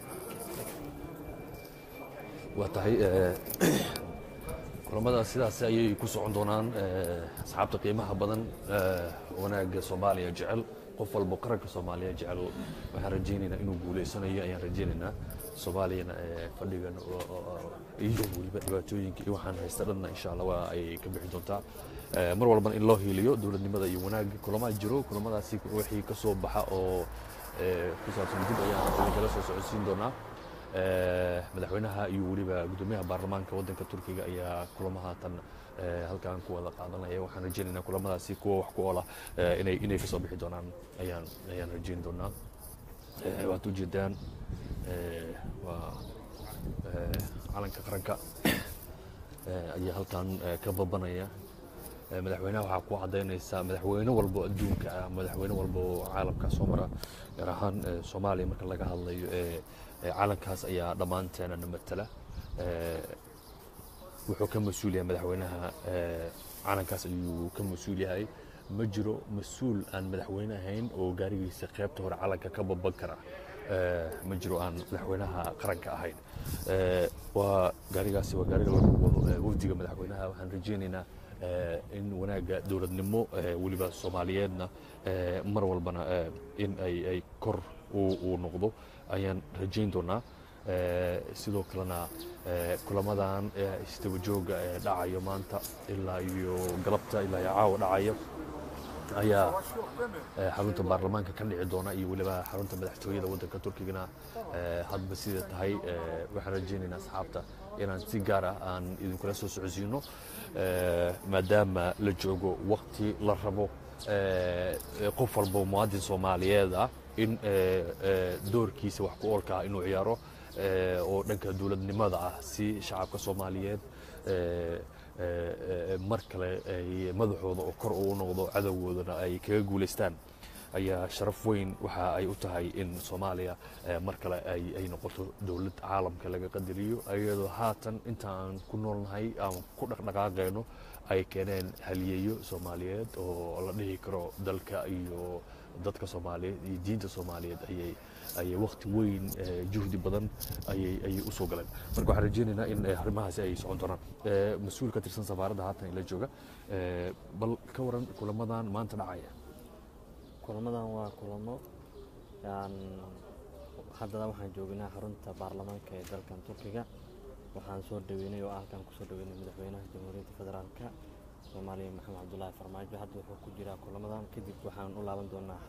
waa tahay eh, kulamada sidaas ayay ku socon doonaan eh, asxaabta qiimaha badan eh, wanaagga soomaaliya jecel qof walbo qaranka soomaaliya jecel waxaan rajaynaynaa inuu guuleysanayo ayaan rajaynaynaa soomaaliyana eh, fadhigan oo- oo- oo- iyo weliba dhibaatooyinka iyo waxaan haysta dhanna insha allah waa ay ka bixi doontaa Eh, mar walbana in loo hiiliyo dowladnimada iyo wanaagga kulamaa jiro kulamadaasi wixii ka soo baxa oo eh, ku saabsan dib ayaan idinkala soo socodsiin doonaa Eh, madaxweynaha iyo weliba guddoomiyaha baarlamaanka waddanka turkiga ayaa kulamaha tan eh, halkan ku wada qaadanaya waxaan rajaynaynaa kulamadaasi kuwa wax ku oola eh, inay inay kasoo bixi doonaan ayaan ayaan rajayn doonaa Eh, waad ujeedaan eh, waa eh, calanka qaranka eh, ayaa halkan eh, ka babanaya Eh, madaxweynaha waxaa ku cadaynaysaa madaxweyne walbo adduunka ah madaxweyne walbo oo caalamka soo mara gaar ahaan eh, soomaaliya marka laga hadlayo eh, eh, calankaas ayaa dhammaanteena na matala Eh, wuxuu ka mas-uul yahay madaxweynaha eh, calankaas ayuu ka mas-uul yahay ma jiro mas-uul aan madaxweyne ahayn oo gaarigiisa qaybta hore calanka ka baban kara Eh, ma jiro aan madaxweynaha qaranka ahayn Eh, waa gaarigaasi waa gaariga lagu wado eh, wafdiga madaxweynaha waxaan rajaynaynaa eh, in wanaagga dowladnimo eh, weliba soomaaliyeedna eh, mar walbana eh, in ay ay kor uu uu noqdo ayaan rajayn doonaa Eh, sidoo kalena eh, kulamadan eh, isdaba jooga ee dhacayo maanta ilaa iyo galabta ilaa iyo caawa dhacayo ayaa eh, xarunta baarlamaanka ka dhici doona iyo weliba xarunta madaxtooyada waddanka turkigana eh, hadba sida tahay eh, waxaan rajaynaynaa asxaabta inaan si gaar ah aan idinkula soo socodsiino eh, maadaama la joogo waqti la rabo eh, qof walbo muwaadin soomaaliyeed ah in eh, eh, doorkiisa wax ku oolka ah inuu ciyaaro eh, oo dhanka dowladnimada ah si shacabka soomaaliyeed eh, eh, eh, mar kale ay madaxooda oo kor uu noqdo cadowgoodana ay kaga guulaystaan ayaa sharaf weyn waxa ay u tahay in soomaaliya eh, mar kale ay ay noqoto dowlad caalamka laga qadariyo iyadoo haatan inta aan ku noolnahay aan ku dhaqdhaqaaqayno ay keeneen haliyeeyo soomaaliyeed oo la dhihi karo dalka iyo dadka soomaaliyeed iyo diinta soomaaliyeed ayay ayay waqti weyn eh, juhdi badan ayay ayay usoo galeen marka waxaan rajeynaynaa in eh, arrimahaasi ay socon doonaan Eh, mas-uul ka tirsan safaaradda haatan ila jooga eh, bal ka waran kulamadan maanta dhacaya kulamadan waa kulamo aan haddana waxaan joognaa xarunta baarlamaanka ee dalkan turkiga waxaan soo dhaweynay oo halkan kusoo dhaweynay madaxweynaha jamhuuriyadda federaalka soomaaliya maxamed cabdulaahi farmaajo hadda wuxuu ku jiraa kulamadan kadib waxaan u laaban doonaa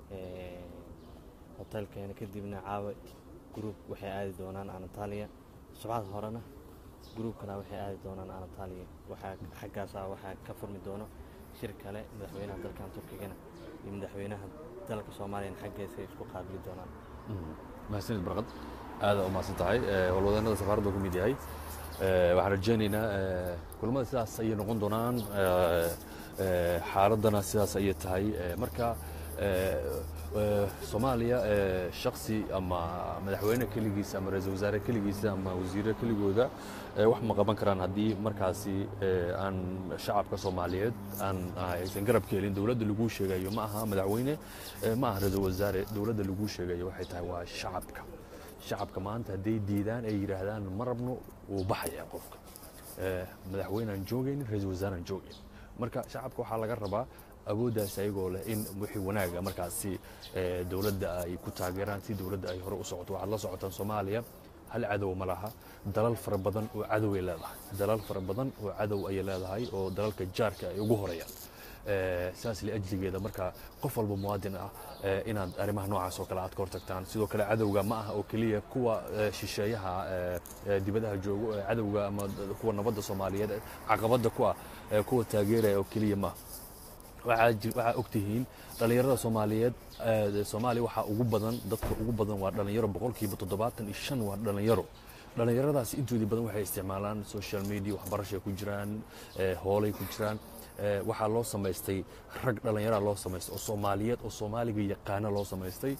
eh, hotelkeena kadibna caawa gruub waxay aadi doonaan anatalia subaxda horena gruubkana waxay aadi doonaan anatalia waxaa xaggaasa waxaa ka furmi doono shir kale madaxweynaha dalkan turkigana iyo madaxweynaha dalka soomaaliyana xaggeesa ay isku qaabili doonaan mahadsanid barqad aada u mahadsan tahay Eh, howlwadeenada safaaradda ka mid yahay Eh, waxaan rajeynaynaa eh, kulamada sidaas ayay noqon doonaan Eh, eh, xaaladdana sidaas ayay tahay Eh, marka eh, eh, soomaaliya eh, shaksi ama madaxweyne keligiisa ama ra-iisul wasaare keligiisa ama wasiire keligooda eh, wax ma qaban karaan haddii markaasi eh, aan shacabka soomaaliyeed aan aysan garab ka helin dowladda lagu sheegayo ma aha madaxweyne eh, ma aha ra-iisul wasaare dowladda lagu sheegayo waxay tahay waa shacabka shacabka maanta hadday diidaan ay yidhaahdaan ma rabno wuu baxaya qofka Eh, madaxweyne aan joogaynin ra-iisul wasaare aan joogayn marka shacabka waxaa laga rabaa awooddaas ayagoo leh in wixii wanaaga markaasi eh, dowladda ay ku taageeraan si dowladda ay hore u socoto waxaad la socotaan soomaaliya hal cadow ma laha dalal fara badan oo cadow ay leedahay dalal fara badan oo cadow ayay leedahay oo dalalka jaarka ay ugu horeeyaan Eh, saas liajligeeda marka qof walba muwaadin ah eh, inaad arrimaha noocaas oo kale aad ka hortagtaan sidoo kale cadowga ma aha oo keliya kuwa eh, shisheeyaha eh, eh, dibadaha joogo eh, cadowga ama d- kuwa nabadda soomaaliyeed eh, caqabadda ku ah eh, kuwa taageeraya oo keliya ma waxaa jir- waxaa ogtihiin dhallinyarada soomaaliyeed eh, soomaaliya waxaa ugu badan dadka ugu badan waa dhallinyaro boqolkiiba toddobaatan iyo shan waa dhallinyaro dhallinyaradaas intoodii badan waxay isticmaalaan social media waxbarashay ku jiraan eh, hoolay ku jiraan Eh, waxaa loo samaystay rag dhallinyaraa loo samaystay oo soomaaliyeed oo soomaaliga yaqaana loo samaystay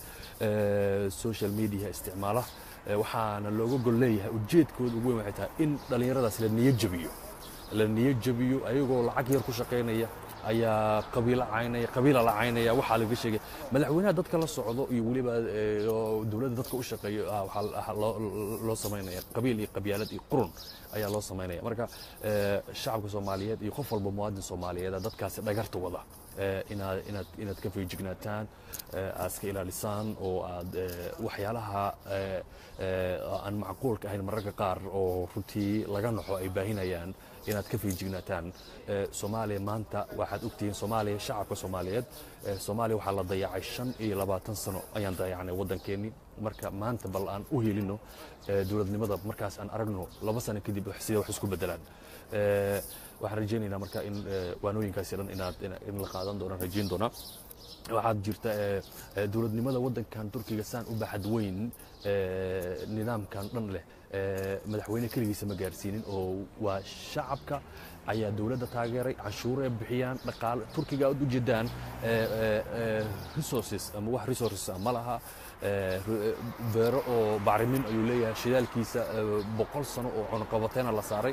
eh, social media isticmaala Eh, waxaana looga gol leeyahay ujeedkooda ugu weyn waxay tahay in dhallinyaradaas la niyo jabiyo la niyo jabiyo ayagoo lacag yar ku shaqaynaya ayaa qabiilo caynaya qabiila la caynaya waxaa laga sheegay madaxweynaha dadka la socdo iyo weliba eh, oo dowladda dadka u shaqeeyo ah, waxaa waxaa loo loo samaynaya qabiil iyo qabyaalad iyo qurun ayaa loo samaynaya marka eh, shacabka soomaaliyeed iyo qof walba muwaadin soomaaliyeed ah dadkaasi dhagarta wada eh, inaad inaad inaad ka feejignaataan eh, aad iska ilaalisaan oo aad eh, waxyaalaha eh, eh, aan macquulka ahayn mararka qaar oo runtii laga naxo ay baahinayaan inaad ka feejignaataan Eh, soomaaliya maanta waxaad ogtihiin soomaaliya shacabka soomaaliyeed eh, soomaaliya waxaa la dayacay shan iyo labaatan sano ayaan dayacnay waddankeennii marka maanta bal aan u helino eh, dowladnimada markaas aan aragno laba sano kadib wax- sida wax isku bedelaan Eh, waxaan rajaynaynaa marka in eh, waanooyinkaasi dhan inaad ina- in la qaadan doonaan rajayn doonaa waxaad jirta eh, eh, dowladnimada waddankan turkiga saan u baxad weyn eh, nidaamkan dhan leh eh, madaxweyne keligiisa ma gaarsiinin oo waa shacabka ayaa dowladda taageeray canshuuray bixiyaan dhaqaale turkiga aad ujeedaan eh, eh, eh, resources ama wax resources ah ma laha eh, ru- beero oo bacrimin ayuu leeyahay shidaalkiisa eh, boqol sano oo cunuqabateena la saaray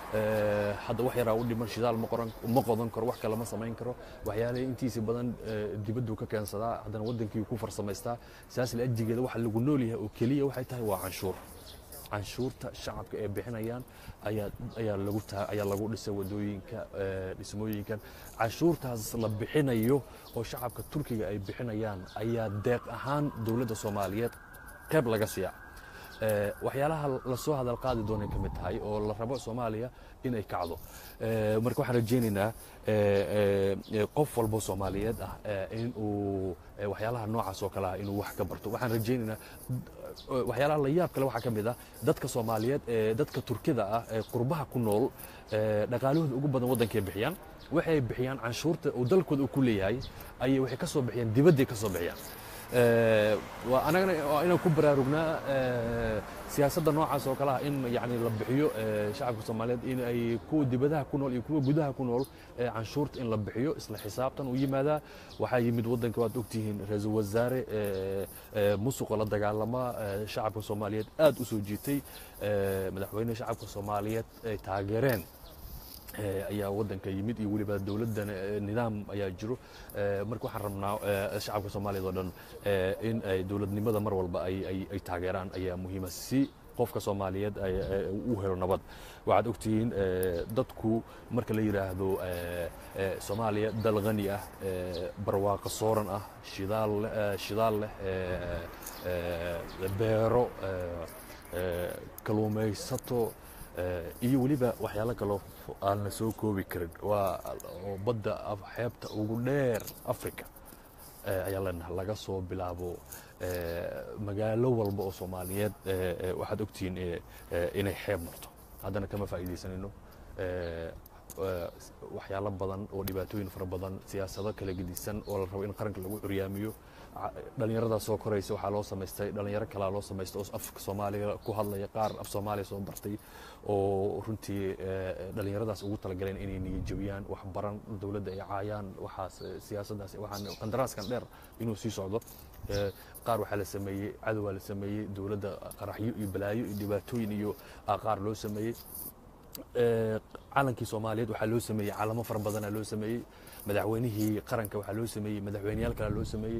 Eh, hadda wax yaraa u dhiman shidaal ma qoran ma qodan karo wax kale ma samayn karo waxyaalihii intiisa badan eh, dibaddu ka keensadaa haddana waddankii ku farsamaystaa saas laajigeeda waxa lagu nool yahay oo keliya waxay tahay waa canshuur canshuurta shacabka ay bixinayaan ayaa ayaa lagu taa ayaa lagu dhisay wadooyinka eh, dhismooyinkan canshuurtaas la bixinayo oo shacabka turkiga ay bixinayaan ayaa deeq ahaan dowladda soomaaliyeed qayb laga siiya Eh, waxyaalaha lasoo hadal qaadi doonay ka mid tahay oo la rabo soomaaliya inay kacdo Eh, marka waxaan rajaynaynaa eh, eh, eh, qof walbo soomaaliyeed ah eh, in uu eh, waxyaalaha noocaas oo kale ah inuu wax ka barto waxaan rajaynaynaa eh, waxyaalaha la yaab kale waxaa ka mid ah dadka soomaaliyeed ee dadka turkida ah ee qurbaha ku nool eh, dhaqaalahooda ugu badan waddankay bixiyaan waxay bixiyaan canshuurta uu dalkooda uu ku leeyahay ayay waxay ka soo bixiyaan dibadday ka soo bixiyaan Eh, waa anagana waa inaan ku baraarugnaa eh, siyaasadda noocaas oo kale ah in yani la bixiyo eh, shacabka soomaaliyeed in ay kuwa dibadaha ku nool iyo kuwa gudaha ku nool eh, canshuurta in la bixiyo isla xisaabtan u yimaadaa waxaa yimid waddanka waad ogtihiin ra-iisul wasaare eh, eh, musuqa la dagaalama eh, shacabka soomaaliyeed aad u soo jiitay eh, madaxweyne shacabka soomaaliyeed ay taageereen eh, ayaa waddanka yimid iyo weliba dowladdan eh, nidaam ayaa jiro Eh, marka waxaan rabnaa eh, shacabka soomaaliyeed oo dhan eh, in ay dowladnimada mar walba ay ay- ay taageeraan ayaa muhiima si qofka soomaaliyeed ay ay u helo nabad waxaad ogtihiin eh, dadku marka la yidhaahdo eh, eh, soomaaliya dal qani ah eh, barwaaqo sooran ah shidaal leh- eh, shidaal leh eh, eh, beero eh, eh, kalluumaysato eh, iyo weliba waxyaalo kaloo aan la soo koobi karin waa oo badda af- xeebta ugu dheer africa eh, ayaa leenahay laga soo bilaabo eh, magaalo walba oo soomaaliyeed eh, eh, waxaad ogtihiin eh, eh, inay xeeb marto haddana kama faa'iidaysanayno eh, eh, waxyaalo badan oo dhibaatooyin fara badan siyaasado kala gedisan oo la rabo in qaranka lagu curyaamiyo Ca- dhallinyarada soo koraysa waxaa loo samaystay dhallinyaro kalaa loo samaystay oo afka soomaaliga ku hadlaya qaar af soomaaliya soo bartay oo runtii eh, dhallinyaradaas ugu talagaleen inay niyadjabiyaan wax baran dowladda ay caayaan waxaas eh, siyaasaddaas waxaan qandaraaskan dheer inuu sii socdo Eh, qaar waxaa la sameeyey cadowaa la sameeyey dowladda qaraxyo iyo balaayo iyo dhibaatooyin iyo ah, qaar loo sameeyey Eh, calankii soomaaliyeed waxaa loo sameeyey calamo fara badanaa loo sameeyey madaxweynihii qaranka waxaa loo sameeyey madaxweyneyaal kalea loo sameeyey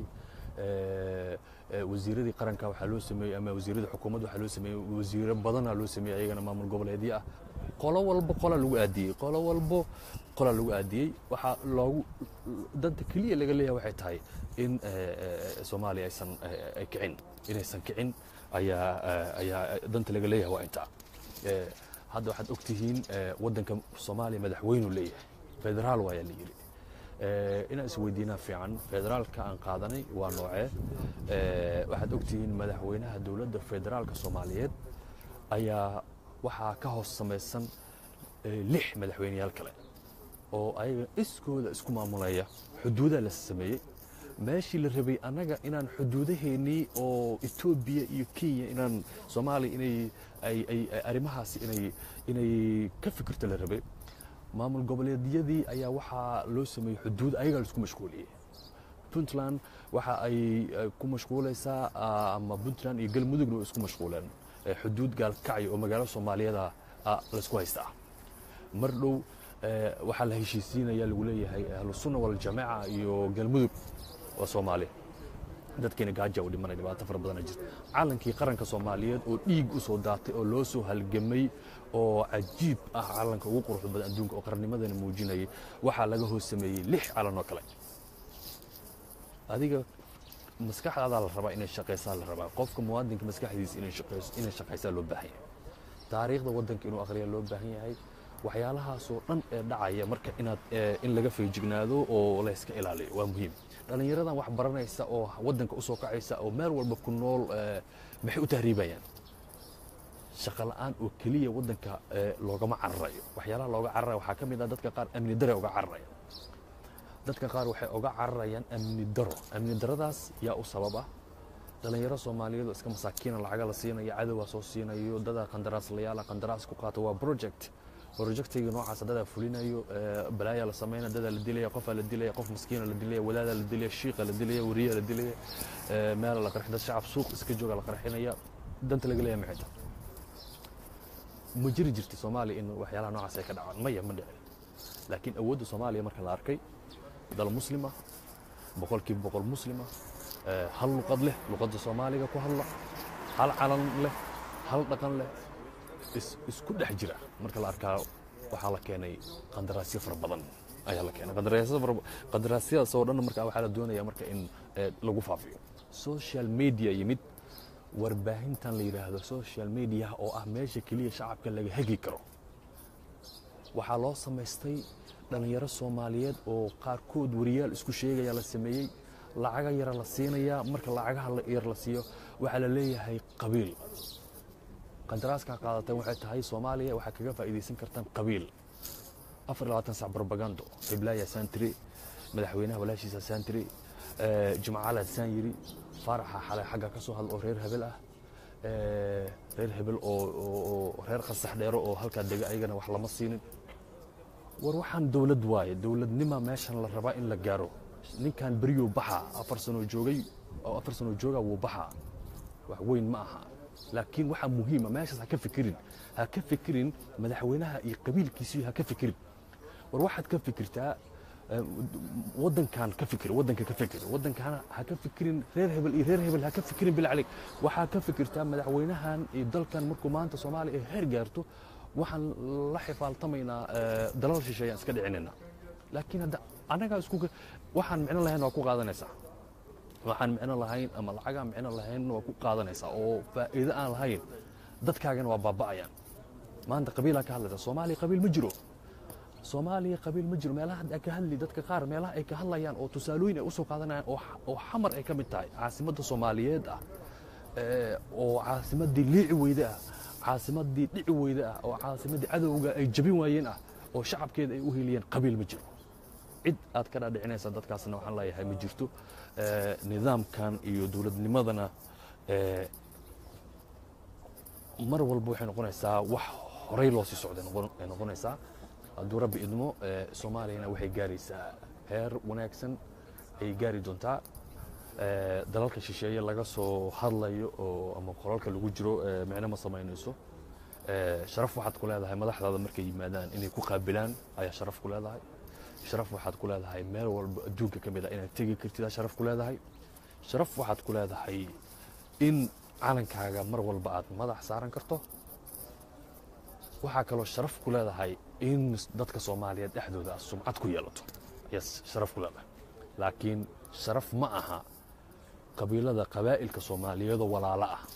Eh, eh, wasiiradii qaranka waxaa loo sameeyey ama wasiiradii xukuumadda waxaa loo sameeyey wasiiro badanaa loo sameeyey ayagana maamul goboleedyo ah qolo walbo qola lagu aadiyey qolo walbo qola lagu aadiyey waxaa loogu danta keliya laga leeyahay waxay tahay in eh, eh, soomaaliya aysan eh, ay kicin inaysan kicin ayaa eh, ayaa danta laga leeyahay waa intaa Eh, hadda waxaad ogtihiin eh, waddanka soomaaliya madaxweynuu leeyahay federaal waayaa la yidhi Eh, inaan isweydiinaa fiican federaalka aan qaadanay waa noocee Eh, waxaad ogtihiin madaxweynaha dowladda federaalka soomaaliyeed ayaa waxaa ka hoos samaysan eh, lix madaxweyneyaal kale oo ayaga iskooda isku maamulaya xuduudaa la sameeyey meeshii la rabay annaga inaan xuduudaheennii oo etoobiya iyo kenya inaan soomaaliya inay ay ay ay arrimahaasi inay inay ka fikirto la rabay maamul goboleedyadii ayaa waxaa loo sameeyey xuduud ayagaa la isku mashquuliyey puntland waxa ay eh, ku mashquulaysaa ah, ama puntland iyo galmudugna way isku mashquuleen Eh, xuduud gaalkacyo oo magaalo soomaaliyeed ah ah, laysku haystaa mar dhow eh, waxaa la heshiisiinaya lagu leeyahay ahlusunna waljamaaca iyo galmudug waa soomaali dadkiina gaaja u dhimanay dhibaato fara badana jirta calankii qaranka soomaaliyeed oo dhiig u soo daatay oo loo soo halgamay oo cajiib ah calanka ugu quruxda badan adduunka oo qarannimadana muujinayay waxaa laga hoos sameeyey lix calan oo kale adiga maskaxdaadaa la rabaa inay shaqaysaa la rabaa qofka muwaadinka maskaxdiisa inay shaqayso inay shaqaysaa loo baahan yahay taariikhda waddanka inuu aqriya loo baahan yahay waxyaalahaasoo dhan ee dhacaya marka inaad eh, in laga feejignaado oo layska ilaaliyo waa muhiim dhallinyaradan wax baranaysa oo waddanka usoo kacaysa oo meel walba ku nool eh, maxay u tahriibayaan shaqo la'aan oo keliya waddanka eh, loogama cararayo waxyaalaha looga cararaya waxaa ka mid ah dadka qaar amni dare uga cararaya dadka qaar waxay uga cararayaan amni daro amni daradaas yaa u sabab ah dhalinyaro soomaaliyeed oo iska masaakiina lacaga la siinayo cadowaa soo siinayo dadaa qandaraaslayaala qandaraas ku qaata waa project projectiga noocaas dadaa fulinayo eh, balaayaa la sameynaya dadaa la dilaya qofaa la dilaya qof maskiina la dilaya wadaadaa la dilaya shiiqa la dilaya wariyaa la dilaya eh, meela la qarxin dad shacab suuq iska jooga la qarxinaya danta laga leeyahay maxay tahay ma jiri jirta soomaaliya in waxyaalaha noocaas ay ka dhacaan maya ma dhicin laakiin awoodda soomaaliya marka la arkay dal muslima boqolkiiba boqol muslima eh, hal luqad leh luqadda soomaaliga ku hadla hal calan leh hal dhaqan leh is- isku dhex jira marka la arkaa waxaa la keenay qandaraasyo fara badan ayaa la keenay qandaraasyo fara qandaraasyadaas oo dhan marka waxaa la doonaya marka in eh, lagu faafiyo social media yimid warbaahintan la yidhaahdo social media oo ah meesha keliya shacabka laga hegi karo waxaa loo samaystay dhallinyaro soomaaliyeed oo qaarkood wariyaal isku sheegaya la sameeyey lacaga yara la siinayaa marka lacagaha la- yar la siiyo waxaa la leeyahay qabiil qandaraaska qaadateen waxay tahay soomaaliya waxaa kaga faa'iidaysan kartaan qabiil afar iyo labaatan sac barbagando qiblaya santiri madaxweynaha walaashiisa santiri jimcala saan yiri faaraxa xalay xagga ka soo hadla oo reer hebel ah Eh, reer hebel oo oo- oo reer qasax dheero oo halkaa dega ayagana wax lama siinin war waxaan dowlad waaye dowladnima meeshan la rabaa in la gaaro ninkan beryuu baxaa afar sanoo joogay oo afar sanoo jooga wuu baxaa wax weyn ma aha laakiin waxaa muhiima meeshaas ha ka fikirin ha ka fikirin madaxweynaha iyo qabiilkiisii ha ka fikirin war waxaad ka fikirtaa eh, wadankan ka fikir wadanka ka fikir wadankana ha ka fikirin reer hebel iyo reer hebel ha ka fikirin bil calik waxaa ka fikirtaa madaxweynahan iyo dalkan markuu maanta soomaaliya ay heer gaarto waxaan la xifaaltamaynaa eh, dalal shisheeyaan iska dhicinayna laakiin hadda annagaa isku waxaan micno lahayn waa ku qaadanaysaa waxaan micno lahayn ama lacagaan micno lahayn waa ku qaadanaysaa oo faa'iido aan lahayn dadkaagana waa baaba'ayaan maanta qabiilaa ka hadlaysa soomaaliya qabiil ma jiro soomaaliya qabiil ma jiro meelaha hadda ka hadli dadka qaar meelaha ay ka hadlayaan oo tusaalooyin ay usoo qaadanayaan oo oo xamar ay ka mid tahay caasimadda soomaaliyeed ah ee, oo caasimaddii liici weyde ah caasimaddii dhici weyde ah oo caasimaddii cadowga ay jabin waayeen ah oo shacabkeeda ay u heliyeen qabiil ma jiro cid aad ka dhaadhicinaysa dadkaasna waxaan leeyahay ma jirto Ee, nidaamkan iyo dowladnimadana ee, mar walba waxay noqonaysaa wax horey loo sii socday noqon- ay noqonaysaa hadduu rabbi idmo ee, soomaaliyana waxay gaaraysaa heer wanaagsan ayay gaari doontaa Ee, dalalka shisheeye laga soo hadlayo oo ama qolalka lagu jiro ee, micno ma samaynayso Ee, sharaf waxaad ku leedahay madaxdaada markay yimaadaan inay ku qaabilaan ayaa sharaf ku leedahay sharaf waxaad ku leedahay meel walba adduunka ka mid ah inaad tegi kartid aad sharaf ku leedahay sharaf waxaad ku leedahay in calankaaga mar walba aad madax saaran karto waxaa kaloo sharaf ku leedahay in dadka soomaaliyeed dhexdooda aad sumcad ku yeelato yes sharaf ku leedahay laakiin sharaf ma aha qabiilada qabaa'ilka soomaaliyeedoo walaalo ah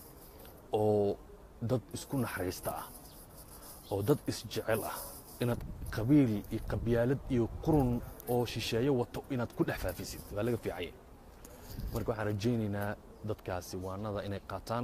oo dad isku naxariista ah oo dad isjecel ah inaad qabiil iyo qabyaalad iyo qurun oo shisheeye wato inaad ku dhex faafisid waa laga fiicanya marka waxaan rajaynaynaa dadkaasi waanada inay qaataan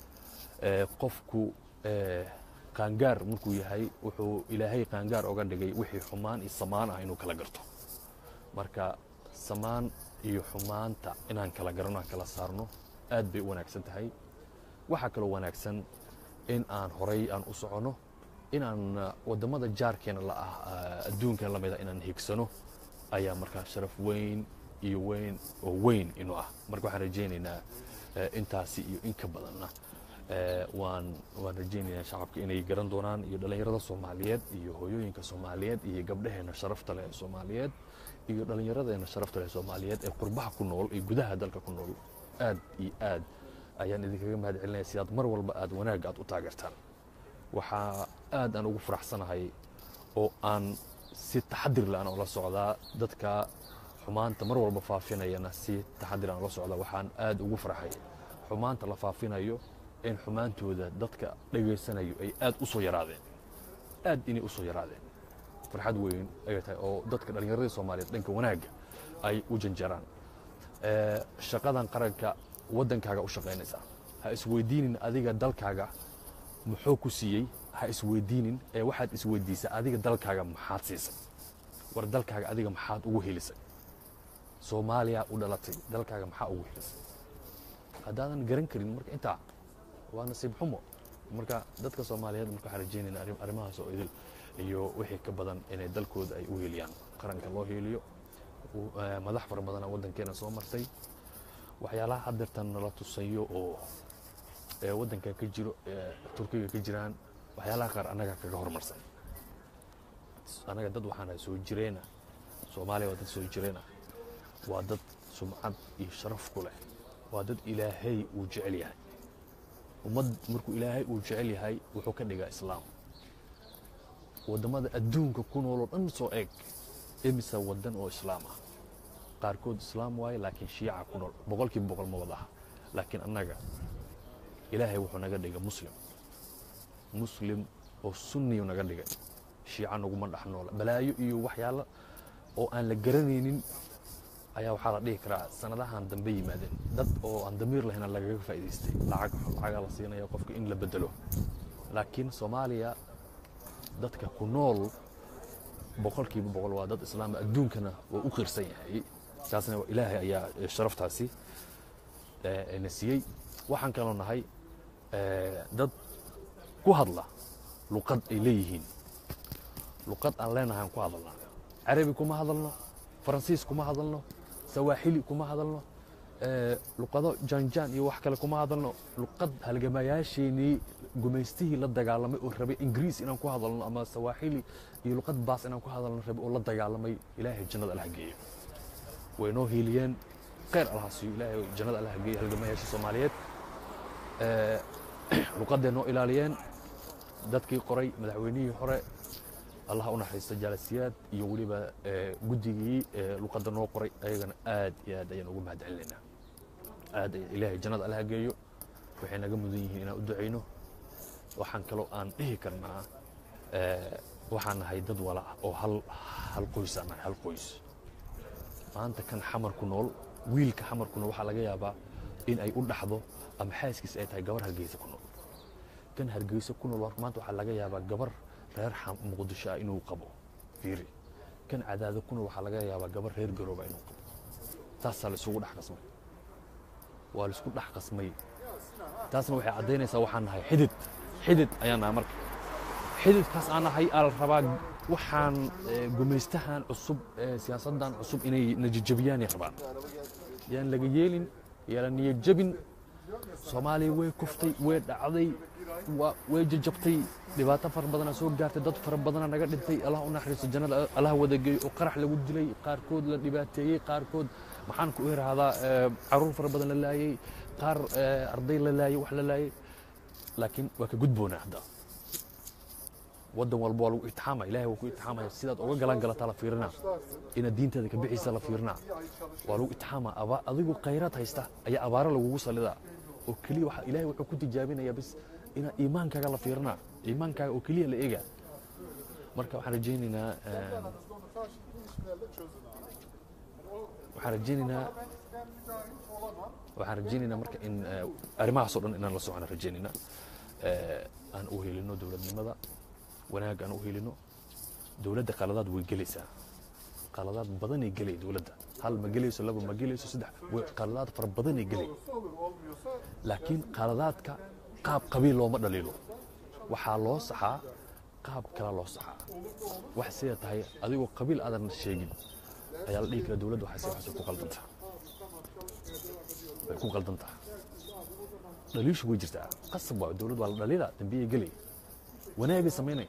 ee, qofku ee, qaangaar markuu yahay wuxuu ilaahay qaangaar oga dhigay wixii xumaan iyo samaan ah inuu kala garto marka samaan iyo xumaanta inaan kala garano aan kala saarno aad bay u wanaagsan tahay waxaa kaloo wanaagsan in aan horay aan u soconno inaan uh, waddamada jaarkeena la ah uh, adduunka lamida inaan higsano ayaa markaa sharaf weyn iyo weyn oo weyn inuu ah marka waxaan rajaynaynaa uh, intaasi iyo in ka badanna uh, waan waan rajaynaynaa shacabka inay garan doonaan iyo dhallinyarada soomaaliyeed iyo hooyooyinka soomaaliyeed iyo gabdhaheena sharafta leh ee soomaaliyeed iyo dhallinyaradeena sharafta leh ee soomaaliyeed ee qurbaha ku nool iyo gudaha dalka ku nool aad iyo aad ayaan idinkaga mahad celinaya si aad mar walba aad wanaagga aad u taageertaan waxaa aad aan ugu faraxsanahay oo aan si taxadir leh aan ula socdaa dadka xumaanta mar walba faafinayana si taxadir aan ula socdaa waxaan aad ugu farxay xumaanta la faafinayo in xumaantooda dadka dhegaysanayo ay aad u soo yaraadeen aad inay u soo yaraadeen farxad weyn ayay tahay oo dadka dhallinyaradii soomaaliyeed dhanka wanaagga ay u janjaraan Ee, shaqadan qaranka waddankaaga u shaqaynaysaa ha isweydiinin adiga dalkaaga muxuu ku siiyey ha isweydiinin ee waxaad isweydiisaa adiga dalkaaga maxaad siisay war dalkaaga adiga maxaad ugu helisay soomaaliya u dhalatay dalkaaga maxaa ugu helisay haddaadan garan karin marka intaa waa nasiib xumo marka dadka soomaaliyeed marka waxaan rajeynayna arrim- arrimahaas oo idil iyo wixii ka badan inay dalkooda ay u heliyaan qaranka loo heliyo u- eh, madax fara badana waddankeena soo martay waxyaalaha haddeertan nala tusayo oo ee waddanka ka jiro ee turkiga ka jiraan waxyaalaha qaar annaga kaga horumarsan annaga dad waxaan nahay soo jireena soomaaliya waa dad soo jireena waa dad sumcad iyo sharaf ku leh waa dad ilaahay uu jecel yahay ummad markuu ilaahay uu jecel yahay wuxuu ka dhigaa islaam waddamada adduunka ku nool oo dhan soo eeg imisa waddan oo islaam ah qaarkood islaam waaye laakiin shiica ku nool boqolkiiba boqol ma wada aha laakiin annaga ilaahay wuxuu naga dhigay muslim muslim oo sunniyu naga dhigay shiica naguma dhex noola balaayo iyo waxyaalo oo aan la garanaynin ayaa waxaa la dhihi karaa sanadahan dambe yimaadeen dad oo aan damiir lahayna lagaga faa'iidaystay lacag lacagaa la siinaya qofka in la bedelo laakiin soomaaliya dadka ku nool boqolkiiba boqol waa dad islaam adduunkana waa u qirsan yahay taasna waa ilaahay ayaa sharaftaasi ee na siiyey waxaan kaloo nahay ee, dad ku hadla luqad ay leeyihiin luqad aan leenahay aan ku hadalnaa carabi kuma hadalno faransiis kuma hadalno sawaaxili kuma hadalno ee, luqado janjaan iyo wax kale kuma hadalno luqad halgamayaasheenii gumaystihii la dagaalamay oo rabay ingiriis inaan ku hadalno ama sawaaxili iyo luqad baas inaan ku hadalno rabay oo la dagaalamay ilaahay jannada allah geeyo way noo hiiliyeen khayr allah siiyo ilaahay jannada allah geeyo halgamayaashii soomaaliyeed ee, luqaday noo ilaaliyeen dadkii qoray madaxweynihii hore allah u naxariista jaalasiyaad iyo weliba ee, guddigii ee, luqadda noo qoray ayagana aad iyo aad ayaan ugu mahad celinaynaa aad ay- ilaahay jannada allah geeyo waxay naga mudan yihiin inaan u ducayno waxaan kaloo aan dhihi karnaa ee, waxaan nahay dad wala ah oo hal hal qoysaan nahay hal qoys maanta kan xamar ku nool wiilka xamar ku nool waxaa laga yaabaa in ay u dhaxdo ama xaaskiis ay tahay gabar hargeysa ku nool kan hargeysa ku nool maanta waxaa laga yaabaa gabar reer xam- muqdisho ah inuu qabo fiiri kan cadaado ku nool waxaa laga yaabaa gabar reer garooba inuu qabo taasaa la isugu dhex qasmay waa la isku dhex qasmay taasna waxay caddaynaysaa waxaan nahay xidid xidid ayaan nahay marka xididkaas aan nahay aa la rabaa waxaan eh, gumaystahan cusub ee siyaasaddan cusub inay najijabiyaan ay rabaan yaan laga yeelin yaa la niyad jabin soomaaliya way kuftay way dhacday waa- way jajabtay dhibaato fara badanaa soo gaartay dad fara badanaa naga dhintay allah u naxariisto jannada allah wadageeyo oo qarax lagu dilay qaarkood la dhibaateeyey qaarkood maxaan ku irahdaa caruur fara badan la laayey qaar eh, arday la laayey wax la laayey laakiin waa ka gudboonaa hadda waddan walba waa lagu itixaamaya ilahay waa ku itixaamaya sidaad uga galan galataa la fiirinaa inaad diinteeda ka bixaysa la fiirinaa waa lagu itixaama aba adigu khayraad haysta ayaa abaaro lagugu salidaa oo keliya waxa ilahay wuxuu ku tijaabinayaa bis inaad iimaankaaga la fiirinaa iimaankaaga oo keliya la eega marka waxaan rajaynaynaa eh, waxaan rajaynaynaa waxaan rajaynaynaa marka in eh, arrimahaasoo dhan inaan la socona rajaynaynaa Eh, aan u helino dowladnimada wanaag aan u helino dowladda qaladaad way gelaysaa qaladaad badanay gelay dowladda hal ma gelayso laba ma gelayso saddex way qaladaad fara badanay gelay laakiin qaladaadka qaab qabiil looma dhaliilo waxaa loo saxaa qaab kala loo saxaa wax sida tahay adigoo qabiil aadan sheegin ayaa la dhihi kara dowladda waxay si waxay ku qaldantaa way ku qaldantaa dhaliishu way jirtaa qasab waa dowlad waa la dhaliila dambiyay gelay wanaagay samaynay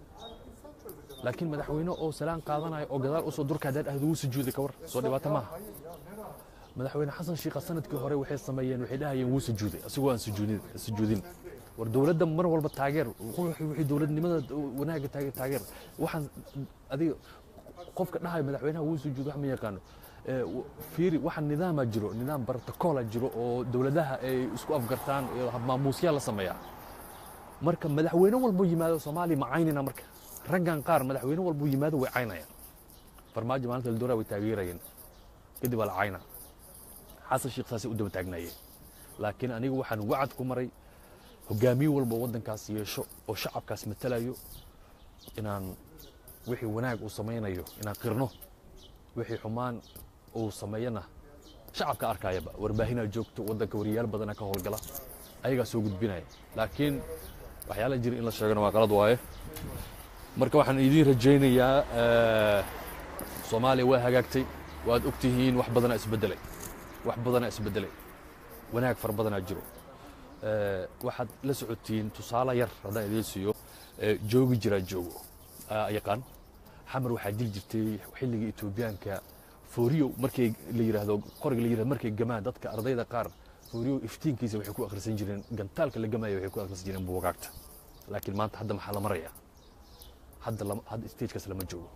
laakiin madaxweyne oo salaan qaadanaya oo gadaal usoo durka haddaad ahdo wuu sujuuday ka war soo dhibaato maaha madaxweyne xasan shiikha sanadkii hore waxay sameeyeen waxay dhahayeen wuu sujuuday asigoo aan sujuudin sujuudin war dowladda mar walba taageer wixii dowladnimada wanaagga taage taageer waxaan adiga qofka dhahaya madaxweynaha wuu sujuuday wax ma yaqaano ee, w- fiiri waxa nidaamaa jiro nidaam bartokoola jiro oo dowladaha ay isku afgartaan iyo maamuusyaa la sameeyaa marka madaxweyne walbo yimaado soomaaliya ma caynina marka raggan qaar madaxweyne walbo yimaado way caynayaan farmaajo maalinta eldoraa way taageerayeen kadib waa la cayna xasan sheekh saasay u daba taagnaayeen laakiin anigu waxaan wacad ku maray hogaamiye walba waddankaas yeesho oo shacabkaas matalayo inaan wixii wanaag uu samaynayo inaan qirno wixii xumaan uu sameeyana shacabka arkayaba warbaahinaa joogto waddanka wariyaal badana ka howlgala ayagaa soo gudbinaya laakiin waxyaala jira in la sheegana waa qalad waaye marka waxaan idiin rajaynayaa eh, soomaaliya waa hagaagtay waad og tihiin wax badanaa isbedelay wax badanaa isbedelay wanaag fara badanaa jiro Eh, waxaad la socotiin tusaale yar haddaan idiin siiyo eh, joogi jiraa joogo aa yaqaan xamar waxaa jiri jirtay xilligii etoobiyaanka fooriyo markay la yidhaahdo qoriga la yidhahdo markay gamaan dadka ardayda qaar fooriyo iftiinkiisa waxay ku akhrisan jireen gantaalka la gamaya waxay ku akhrisan jireen buugaagta laakiin maanta hadda maxaa la maraya hadda lama hadda stagekaas lama joogo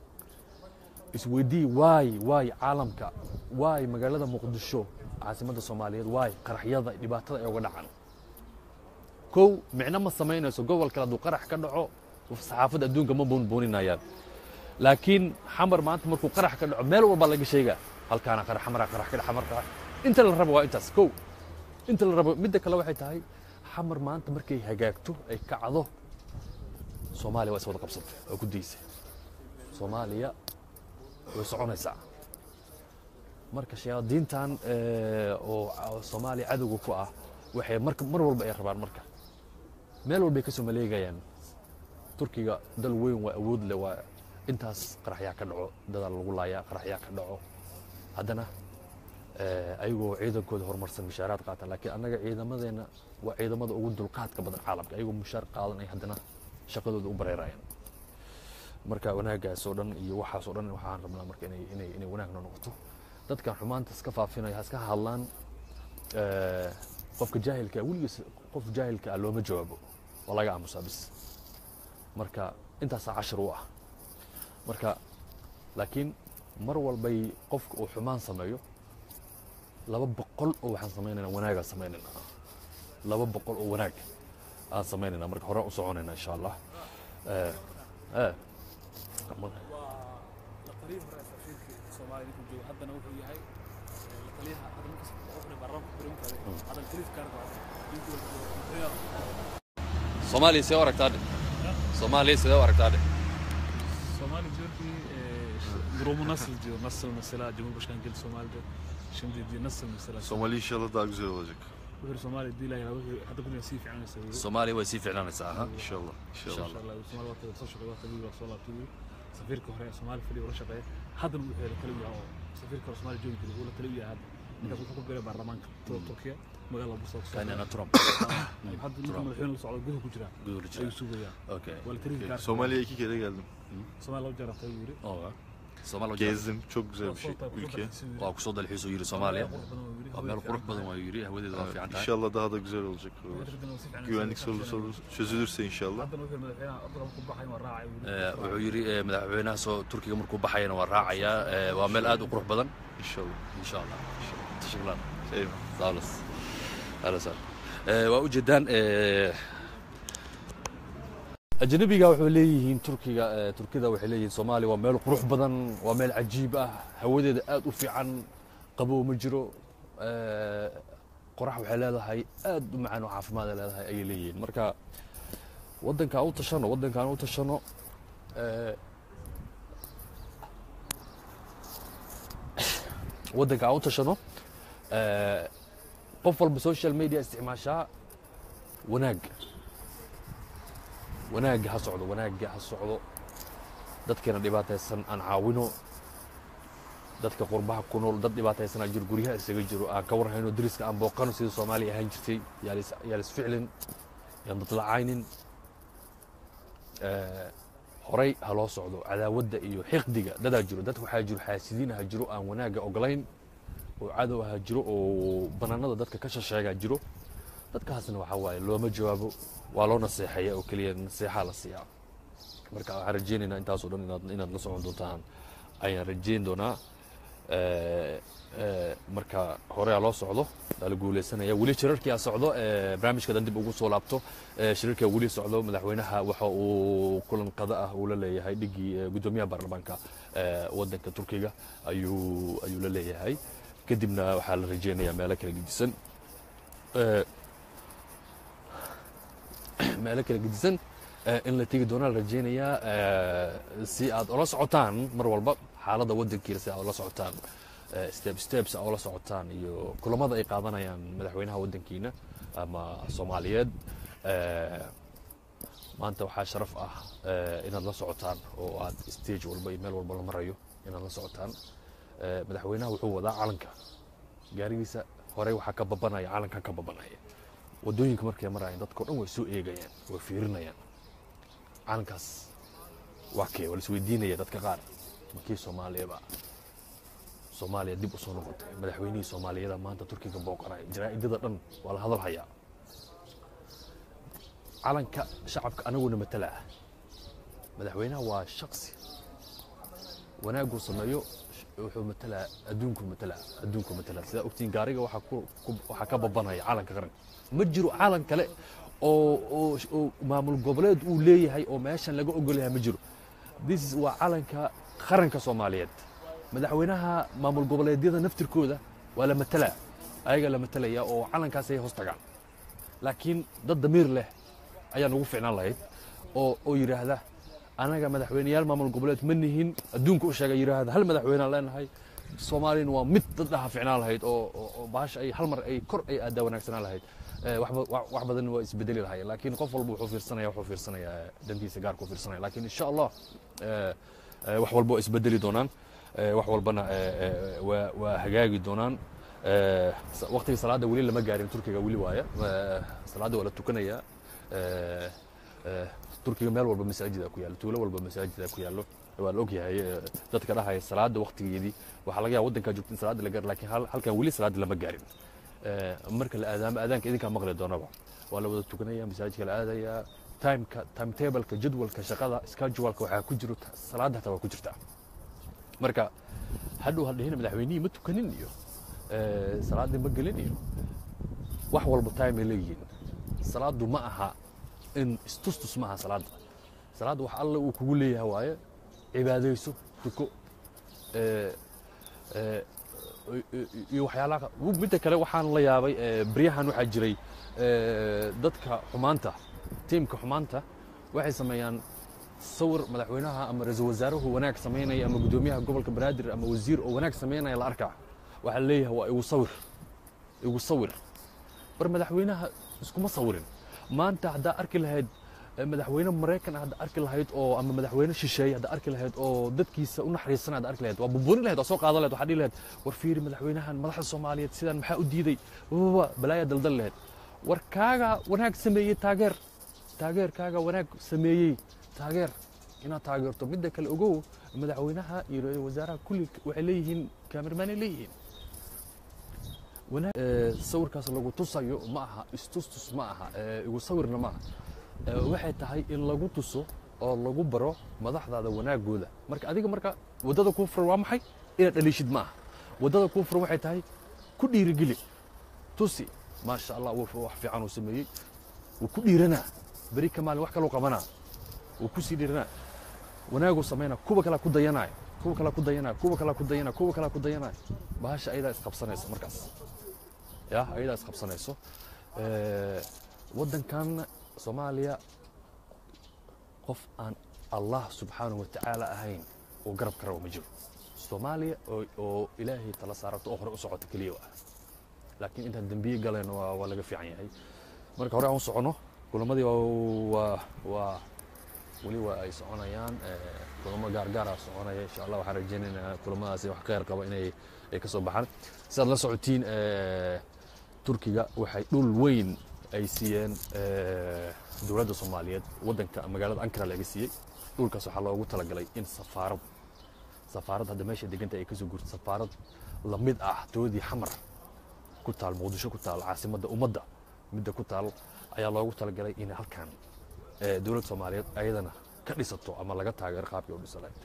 isweydii waay waay caalamka waay magaalada muqdisho caasimadda soomaaliyeed waay qaraxyada dhibaatada ay uga dhacaan kow micno ma samaynayso gobol kale hadduu qarax ka dhaco saxaafadda adduunka ma buunbuuninayaan laakiin xamar maanta markuu qarax ka dhaco meel walbaa laga sheegaa halkaana qarax xamara qarax ka dhac xamar qarax inta la rabo waa intaas kow inta la rabo midda kale waxay tahay xamar maanta markay hagaagto ay kacdo soomaaliya waa is wada qabsatay waa ku daysay soomaaliya way soconaysaa marka shayaadiintan eh, oo oo soomaaliya cadowga ku ah waxay marka mar walba ay rabaan marka meel walbay ka soo maleegayaan turkiga dal weyn waa awood leh waa intaas qaraxyaa ka dhaco dadaa lagu laayaa qaraxyaa ka dhaco haddana eh, ayagoo ciidankooda horumarsan mushaaraad qaata laakiin annaga ciidamadeenna waa ciidamada ugu dulqaadka badan caalamka ayagoo mushaar qaadan ay haddana shaqadooda u bareerayaan marka wanaaggaas oo dhan iyo waxaas oo dhan waxaan rabnaa marka inay inay inay wanaagna noqoto dadkan xumaanta iska faafinaya ha iska hadlaan eh, qofka jaahilka ah, weligiis qof jaahilka ah looma jawaabo waa laga aamusaa bis marka intaasaa cashar u ah marka laakiin mar walbay qofka uu xumaan sameeyo laba boqol oo waxaan samaynayna wanaagaan samaynayna laba boqol oo wanaag aan samaynayna marka hore u soconayna insha allah Eh, eh, mar- waa la taliyii hore ee safiirkii soomaaliya ninkuu joogo haddana wuxuu yahay eh, la taliyaha hadda ninkas wuxuu baarlamaanka kurinkaada haddana taliif kaarka soomaaliya sidee u aragtaa dhe soomaaliya sidee u aragtaa dhe Somali جورجي durumu nasıl diyor. Nasıl mesela Cumhurbaşkanı geldi Somali'de. Şimdi diyor nasıl mesela. Somali inşallah daha güzel olacak. Wuxuu Somali diilaya wuxuu hadda kuna sii fiicanaysa. soomaaliya way sii ficnaanaysaa ha İnşallah. insha İnşallah. allah Inshallah Somali waqti soo shaqeeyo waqti waa soo laabtay. Safiirka hore ee Somali fadhiyo ula shaqeeya. Haddana wuxuu la taliya oo safiirka hore Somali joogi jiray uu la taliya hadda. Markaas wuxuu ku biiray baarlamaanka Turkiya magaalada Bursa. kanina trump Hadda ninka madaxweyne la socdo gudaha ku jira. gudur Ayuu jira sugayaa. okay Waa la taliya Okey. kaarka. Somali'ye iki kere geldim. Somali loo jaratay buu yiri. oo soomaali waa jira. Gezdim. Çok güzel bir şey. Ülke. waa kusoo dalxiis uu yidhi soomaaliya waa meel qurux badan waa yidhi hawadeeda waa Evet, fiican tahay İnşallah daha da güzel olacak. buralar. Güvenlik sorusu olur- çözülürse inşallah. haddana wuxuu madaxweynaha Erdogan ku baxay waa raacay buu yiri. Eh, wuxuu yidhi eh, madaxweynaha soo turkiga markuu baxayana waa raacayaa Eh, waa meel aad u qurux badan İnşallah. insha allah tashaklan Eyvallah. sağ olasın ahlan sahlan Eh, waa ujeedaan eh, ajnabiga wuxuu leeyihiin turkiga eh, turkida waxay leeyihiin soomaaliya waa meel qurux badan waa meel cajiib ah hawadeeda aad u fiican qabow ma jiro eh, qorax waxay leedahay aad u macaan oo caafimaad ay leedahay ayay leeyihiin marka waddankaan u tashano waddankaan u tashano eh, waddanka aan u tashano eh, qof walba social media isticmaashaa wanaag wanaagga ha socdo wanaagga ha socdo dadkeena dhibaataysan aan caawino dadka qurbaha ku nool dad dhibaataysanaa jiro guryaha isaga jiro aan ka warhayno dariska aan booqano sida soomaaliya ahaan jirtay yaalis yaalis ficlin yaan dad lacaynin Eh, horay ha loo socdo cadaawadda iyo xiqdiga dadaa jiro dad waxaa jiro xaasidiin ha jiro aan wanaagga ogolayn oo cadow ha jiro oo banaanada dadka ka shasheegaa jiro dadkaasna waxaa waaye looma jawaabo waa loo naseexaya oo keliya naseexaa la siiyaa marka waxaan rajeynaynaa intaasoo dhan inaad, inaad la socon doontaan ayaan rajeyn doonaa Eh, eh, marka hore ha loo socdo waa la guuleysanaya weli shirarkii ha socdo eh, barnaamijka dan dib ugu soo laabto Eh, shirarka weli socdo madaxweynaha waxa uu kulan qada ah uu la leeyahay dhigii eh, guddoomiyaha baarlamaanka eh, waddanka turkiga ayuu ayuu la leeyahay kadibna waxaa la rajeynayaa meelo kala gedisan Eh, meelo kala gedisan eh, in la tegi doonaa la rajeynayaa eh, si aad ula socotaan mar walba xaaladda waddankiina si aad ula socotaan eh, step steps aad ula socotaan iyo kulamada ay qaadanayaan madaxweynaha waddankiina ama soomaaliyeed Eh, maanta waxaa sharaf ah eh, inaad la socotaan oo aad stage walba iyo meel walba la marayo inaad la socotaan Eh, madaxweynaha wuxuu wadaa calanka gaarigiisa horey waxaa ka babanaya calanka ka babanaya wadooyinka markay marayaan dadkao dhan way soo eegayaan way fiirinayaan calankaas waa kee waa laisweydiinaya dadka qaar markii soomaaliyaba soomaaliya dib u soo noqotay madaxweynihii soomaaliyada maanta turkiga booqanaya jaraa'idada dhan waa la hadal hayaa calanka shacabka anaguna matala ah madaxweynaha waa shaksi wanaaguu sameeyo wuxuu matalaa adduunku matalaa adduunku matalaa sidaa ogtiin gaariga waxaa ku ku- waxaa ka babanaya calanka qaranka ma jiro calan kale oo oo oo maamul goboleed uu leeyahay oo meeshan laga ogol yahay ma jiro this is waa calanka qaranka soomaaliyeed madaxweynaha maamul goboleedyada naftirkooda waa la matalaa ayaga la matalaya oo calankaasay hoos tagaan laakiin dad damiir leh ayaa nagu ficnaan lahayd oo oo yidhaahda anaga madaxweyneyaal maamul goboleed ma nihin adduunka u sheega yidhaahda hal madaxweynaan leenahay soomaaliyana waa mid dad dhaha ficnaan lahayd oo oo- oo baasha ay hal mar ay kor ay aadaa wanaagsanaan lahayd Eh, wax ba- wax wax badan waa isbedeli lahayd laakiin qof walba wuxuu fiirsanaya wuxuu fiirsanayaa dantiisa gaarka u fiirsanaya laakiin insha allah eh, eh, wax walba waa isbedeli doonaan Eh, wax walbana eh, eh, waa waa hagaagi doonaan Eh, sa- waqtiga salaada weli lama gaarin turkiga weli waaya Eh, salaada waa la tukanayaa Eh, eh, turkiga meel walba masaajida ku yaallo tuulo walba masaajida ku yaallo waa la ogyahay eh, dadka dhahaya salaada waqtigeedii waxaa laga yaaba waddankaa joogta in salaada la gaar laakiin hal- halkan weli salaada lama gaarin Eh, marka la aadaamo aadaanka idinkaa maqli doonaba waa la wada tukanaya masaajidka la aadayaa timeka timetableka jadwalka shaqada scheduleka waxaa ku jiro ta- salaada hataa waa ku jirtaa marka hadhow hadhihina madaxweynihii ma tukanin iyo eh, salaaddii ma gelin iyo wax walba time ay leeyihiin salaadu ma aha in istustus ma aha salaadda salaadda wax alle uu kugu leeyahay waaye cibaadayso tuko eh, eh, iyo waxyaalaha midda kale waxaan la yaabay eh, beryahan waxaa jiray eh, dadka xumaanta tiimka xumaanta waxay sameeyaan sawir madaxweynaha ama ra-iisul wasaaruhu wanaag samaynaya ama guddoomiyaha gobolka banaadir ama wasiir oo wanaag samaynaya la arkaa waxaa leeyahay waa igu sawir igu sawir bar madaxweynaha iskuma sawirin maanta haddaa arki lahayd eh, madaxweyne maraykan hadda arki lahayd oo ama madaxweyne shisheeye hadda arki lahayd oo dadkiisa u naxariisan hadda arki lahayd waa buburin lahayd waa soo qaadan lahayd waxaa dhihi lahayd war fiiri madaxweynahan madaxda soomaaliyeed sidaan maxaa u diiday waba balaaya daldal lahayd war kaaga wanaag sameeyey taageer taageer kaaga wanaag sameeyey taageer inaad taageerto midda kale ogow madaxweynaha iyo ra-iisul wasaaraha kulli waxay leeyihiin kaamirmaanay leeyihiin wanaag eh, sawirkaas lagu tusayo ma aha istustus ma aha eh, igu sawirna ma aha Eh, waxay tahay in lagu tuso oo lagu baro madaxdaada wanaagooda marka adiga marka waddada kuu furan waa maxay inaad dhaliishid ma aha waddada kuu furan waxay tahay ku dhiirigeli tusi maasha allah wuu wax fiican uu sameeyey wuu ku dhiiranaa beri ka maalin wax kaloo qabanaa wuu ku sii dhiiranaa wanaaguu samaynaa kuwa kalaa ku dayanaayo kuwa kalaa ku dayanaayo kuwa kalaa ku dayanaayo kuwa kalaa ku dayanaayo bahasha ayadaa isqabsanaysa markaas ya ayadaa isqabsanayso Eh, waddankan soomaaliya qof aan allah subxaanahu wa tacaala ahayn oo garab ka rabo ma jiro soomaaliya oo, oo ilaahay tala saarato oo hore u socoto keliya ah laakiin intaan dembiye galayno waa, waa laga fiican yahay marka hore aan u soconno kulamadii waa, waa, waa weli waa ay soconayaan eh, kulamo gaargaara soconaya insha allah waxaan rajaynaynaa kulamadaasi wax kheyr qaba inay ay ka soo baxaan sidaad la socotiin eh, turkiga waxay dhul weyn ay siiyeen eh, dowladda soomaaliyeed waddanka magaalada ankara laga siiyey dhulkaas waxaa loogu talagalay in safaarad safaarad hadda meesha deganta ay kasoo guurto safaarad lamid ah toodii xamar ku taal muqdisho ku taal caasimadda ummadda midda ku taal ayaa loogu talagalay in halkan eh, dowladda soomaaliyeed ayadana ka dhisato ama laga taageero qaabkii u dhisa lahayd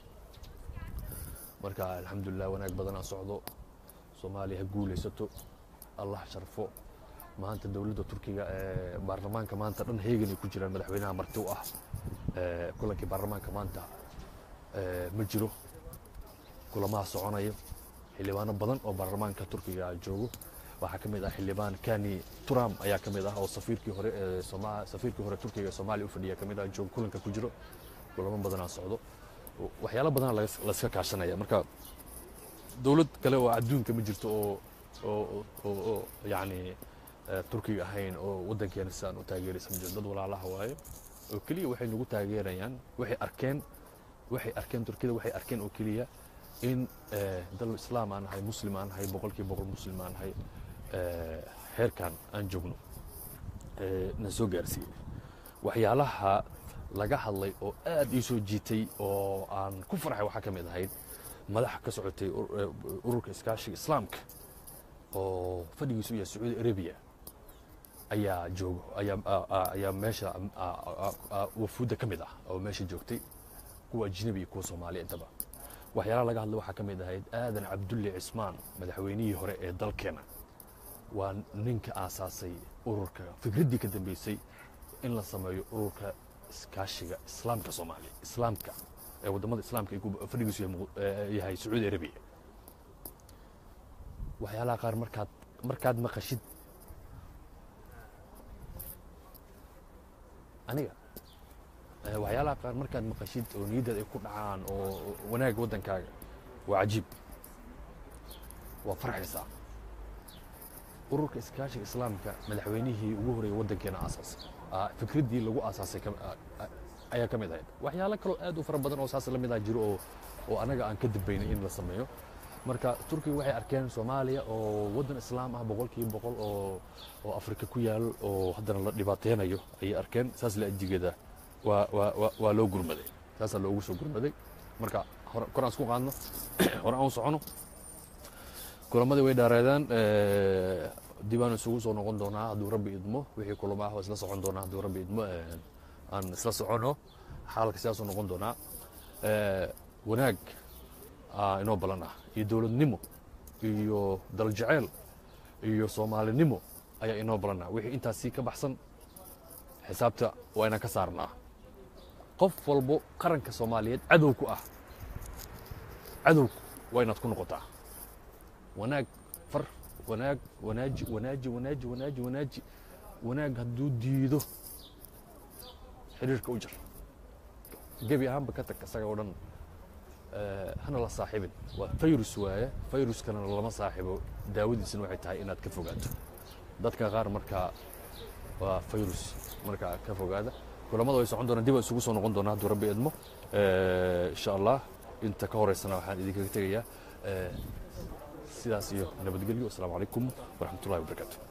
marka alxamdulilah wanaag badan aan socdo soomaaliya ha guulaysato allah sharfo maanta dowladda turkiga ee baarlamaanka maanta dhan heegan ay ku jiraan madaxweynaha marti u ah ee kulankii baarlamaanka maanta ee ma jiro kulamaha soconayo xildhibaano badan oo baarlamaanka turkiga joogo waxaa ka mid ah xildhibaan kani turam ayaa ka mid ah oo safiirkii hore ee Sooma safiirkii hore turkiga ee soomaaliya u fadhiya ka mid ah joog kulanka ku jiro kulamo badanaa socdo waxyaalo badanaa laga- la iska kaashanaya marka dowlad kale oo adduunka ma jirto oo oo oo oo yacni eh, turkiga ahayn oo waddankeena sidaan u taageeraysa ma jiro dad walaalaha waaye oo keliya waxay nagu taageerayaan waxay arkeen waxay arkeen turkida waxay arkeen oo keliya in eh, dal islaam aan nahay muslim aan nahay boqolkiiba boqol muslim aan nahay eh, heerkan aan joogno eh, na soo gaarsiiyey waxyaalaha laga hadlay oo aad ii soo jiitay oo aan ku farxay waxaa ka mid ahayd madax ka socotay ur- eh, ururka iskaashiga islaamka oo fadhigiisu yahay sacuudi arabiya ayaa joogo ayaa a- a- ayaa meesha a- a- a- wafuudda ka mid ah oo meesha joogtay kuwa ajnabi iyo kuwa soomaaliya intaba waxyaalaha laga hadlay waxaa ka mid ahayd aadan cabdulle cismaan madaxweynihii hore ee dalkeena waa ninka aasaasay ururka fikraddii ka dambeysay in la sameeyo ururka iskaashiga islaamka soomaaliya islaamka ee waddamada islaamka ay ku- fadhigiisu yahay Muq- eh, yahay sacuudi arabiya waxyaalaha qaar markaad markaad maqashid aniga eh, waxyaalaha qaar markaad maqashid oo niyaddaad ay ku dhacaan oo wanaag waddankaaga waa cajiib waa farxaysaa ururka iskaashiga islaamka madaxweynihii ugu horreeyey waddankeena aasaasay ah, fikraddii lagu aasaasay ka- ah, ah, ayaa ka mid ahayd waxyaalo kaloo aad u fara badan oo saas la mid ah jiro oo oo anaga aan ka dambaynay in la sameeyo marka turkiga waxay arkeen soomaaliya oo waddan islaam ah boqolkiiba boqol oo oo afrika ku yaal oo haddana la dhibaateynayo ayay arkeen saas la ajigeeda waa waa waa- waa loo gurmaday saasaa loogu soo gurmaday marka hore kor aan isku qaadno hore aan u socono kulamadii way dhaareedeen eh, dib aan isugu soo noqon doonaa hadduu rabbi idmo wixii kulamo ah waa isla socon doonaa hadduu rabbi idmo eh, aan isla socono xaalka sidaasuu noqon doonaa Eh, wanaag aa inoo balan ah iyo dowladnimo iyo daljaceyl iyo soomaalinimo ayaa inoo balan ah wixii intaas sii ka baxsan xisaabta waa inaan ka saarnaa qof walbo qaranka soomaaliyeed cadow ku ah cadow waa inaad ku noqotaa wanaag far wanaag wanaaji wanaaji wanaaji wanaaji wanaaji wanaag hadduu diido xiriirka u jar gebi ahaanba ka tag isaga oo dhan eh, hana la saaxibin waa fayrus waaye fayruskana lama saaxibo daawadiisana waxay tahay inaad ka fogaato dadka qaar markaa waa fayrus markaa ka fogaada kulamada way socon doonaan dib aan isugu soo noqon doonaa hadduu rabbi idmo Eh, insha allah inta ka horeysana waxaan idinkaga tegayaa eh, sidaas iyo nabadgelyo asalaamu calaykum waraxmatullahi wabarakaatu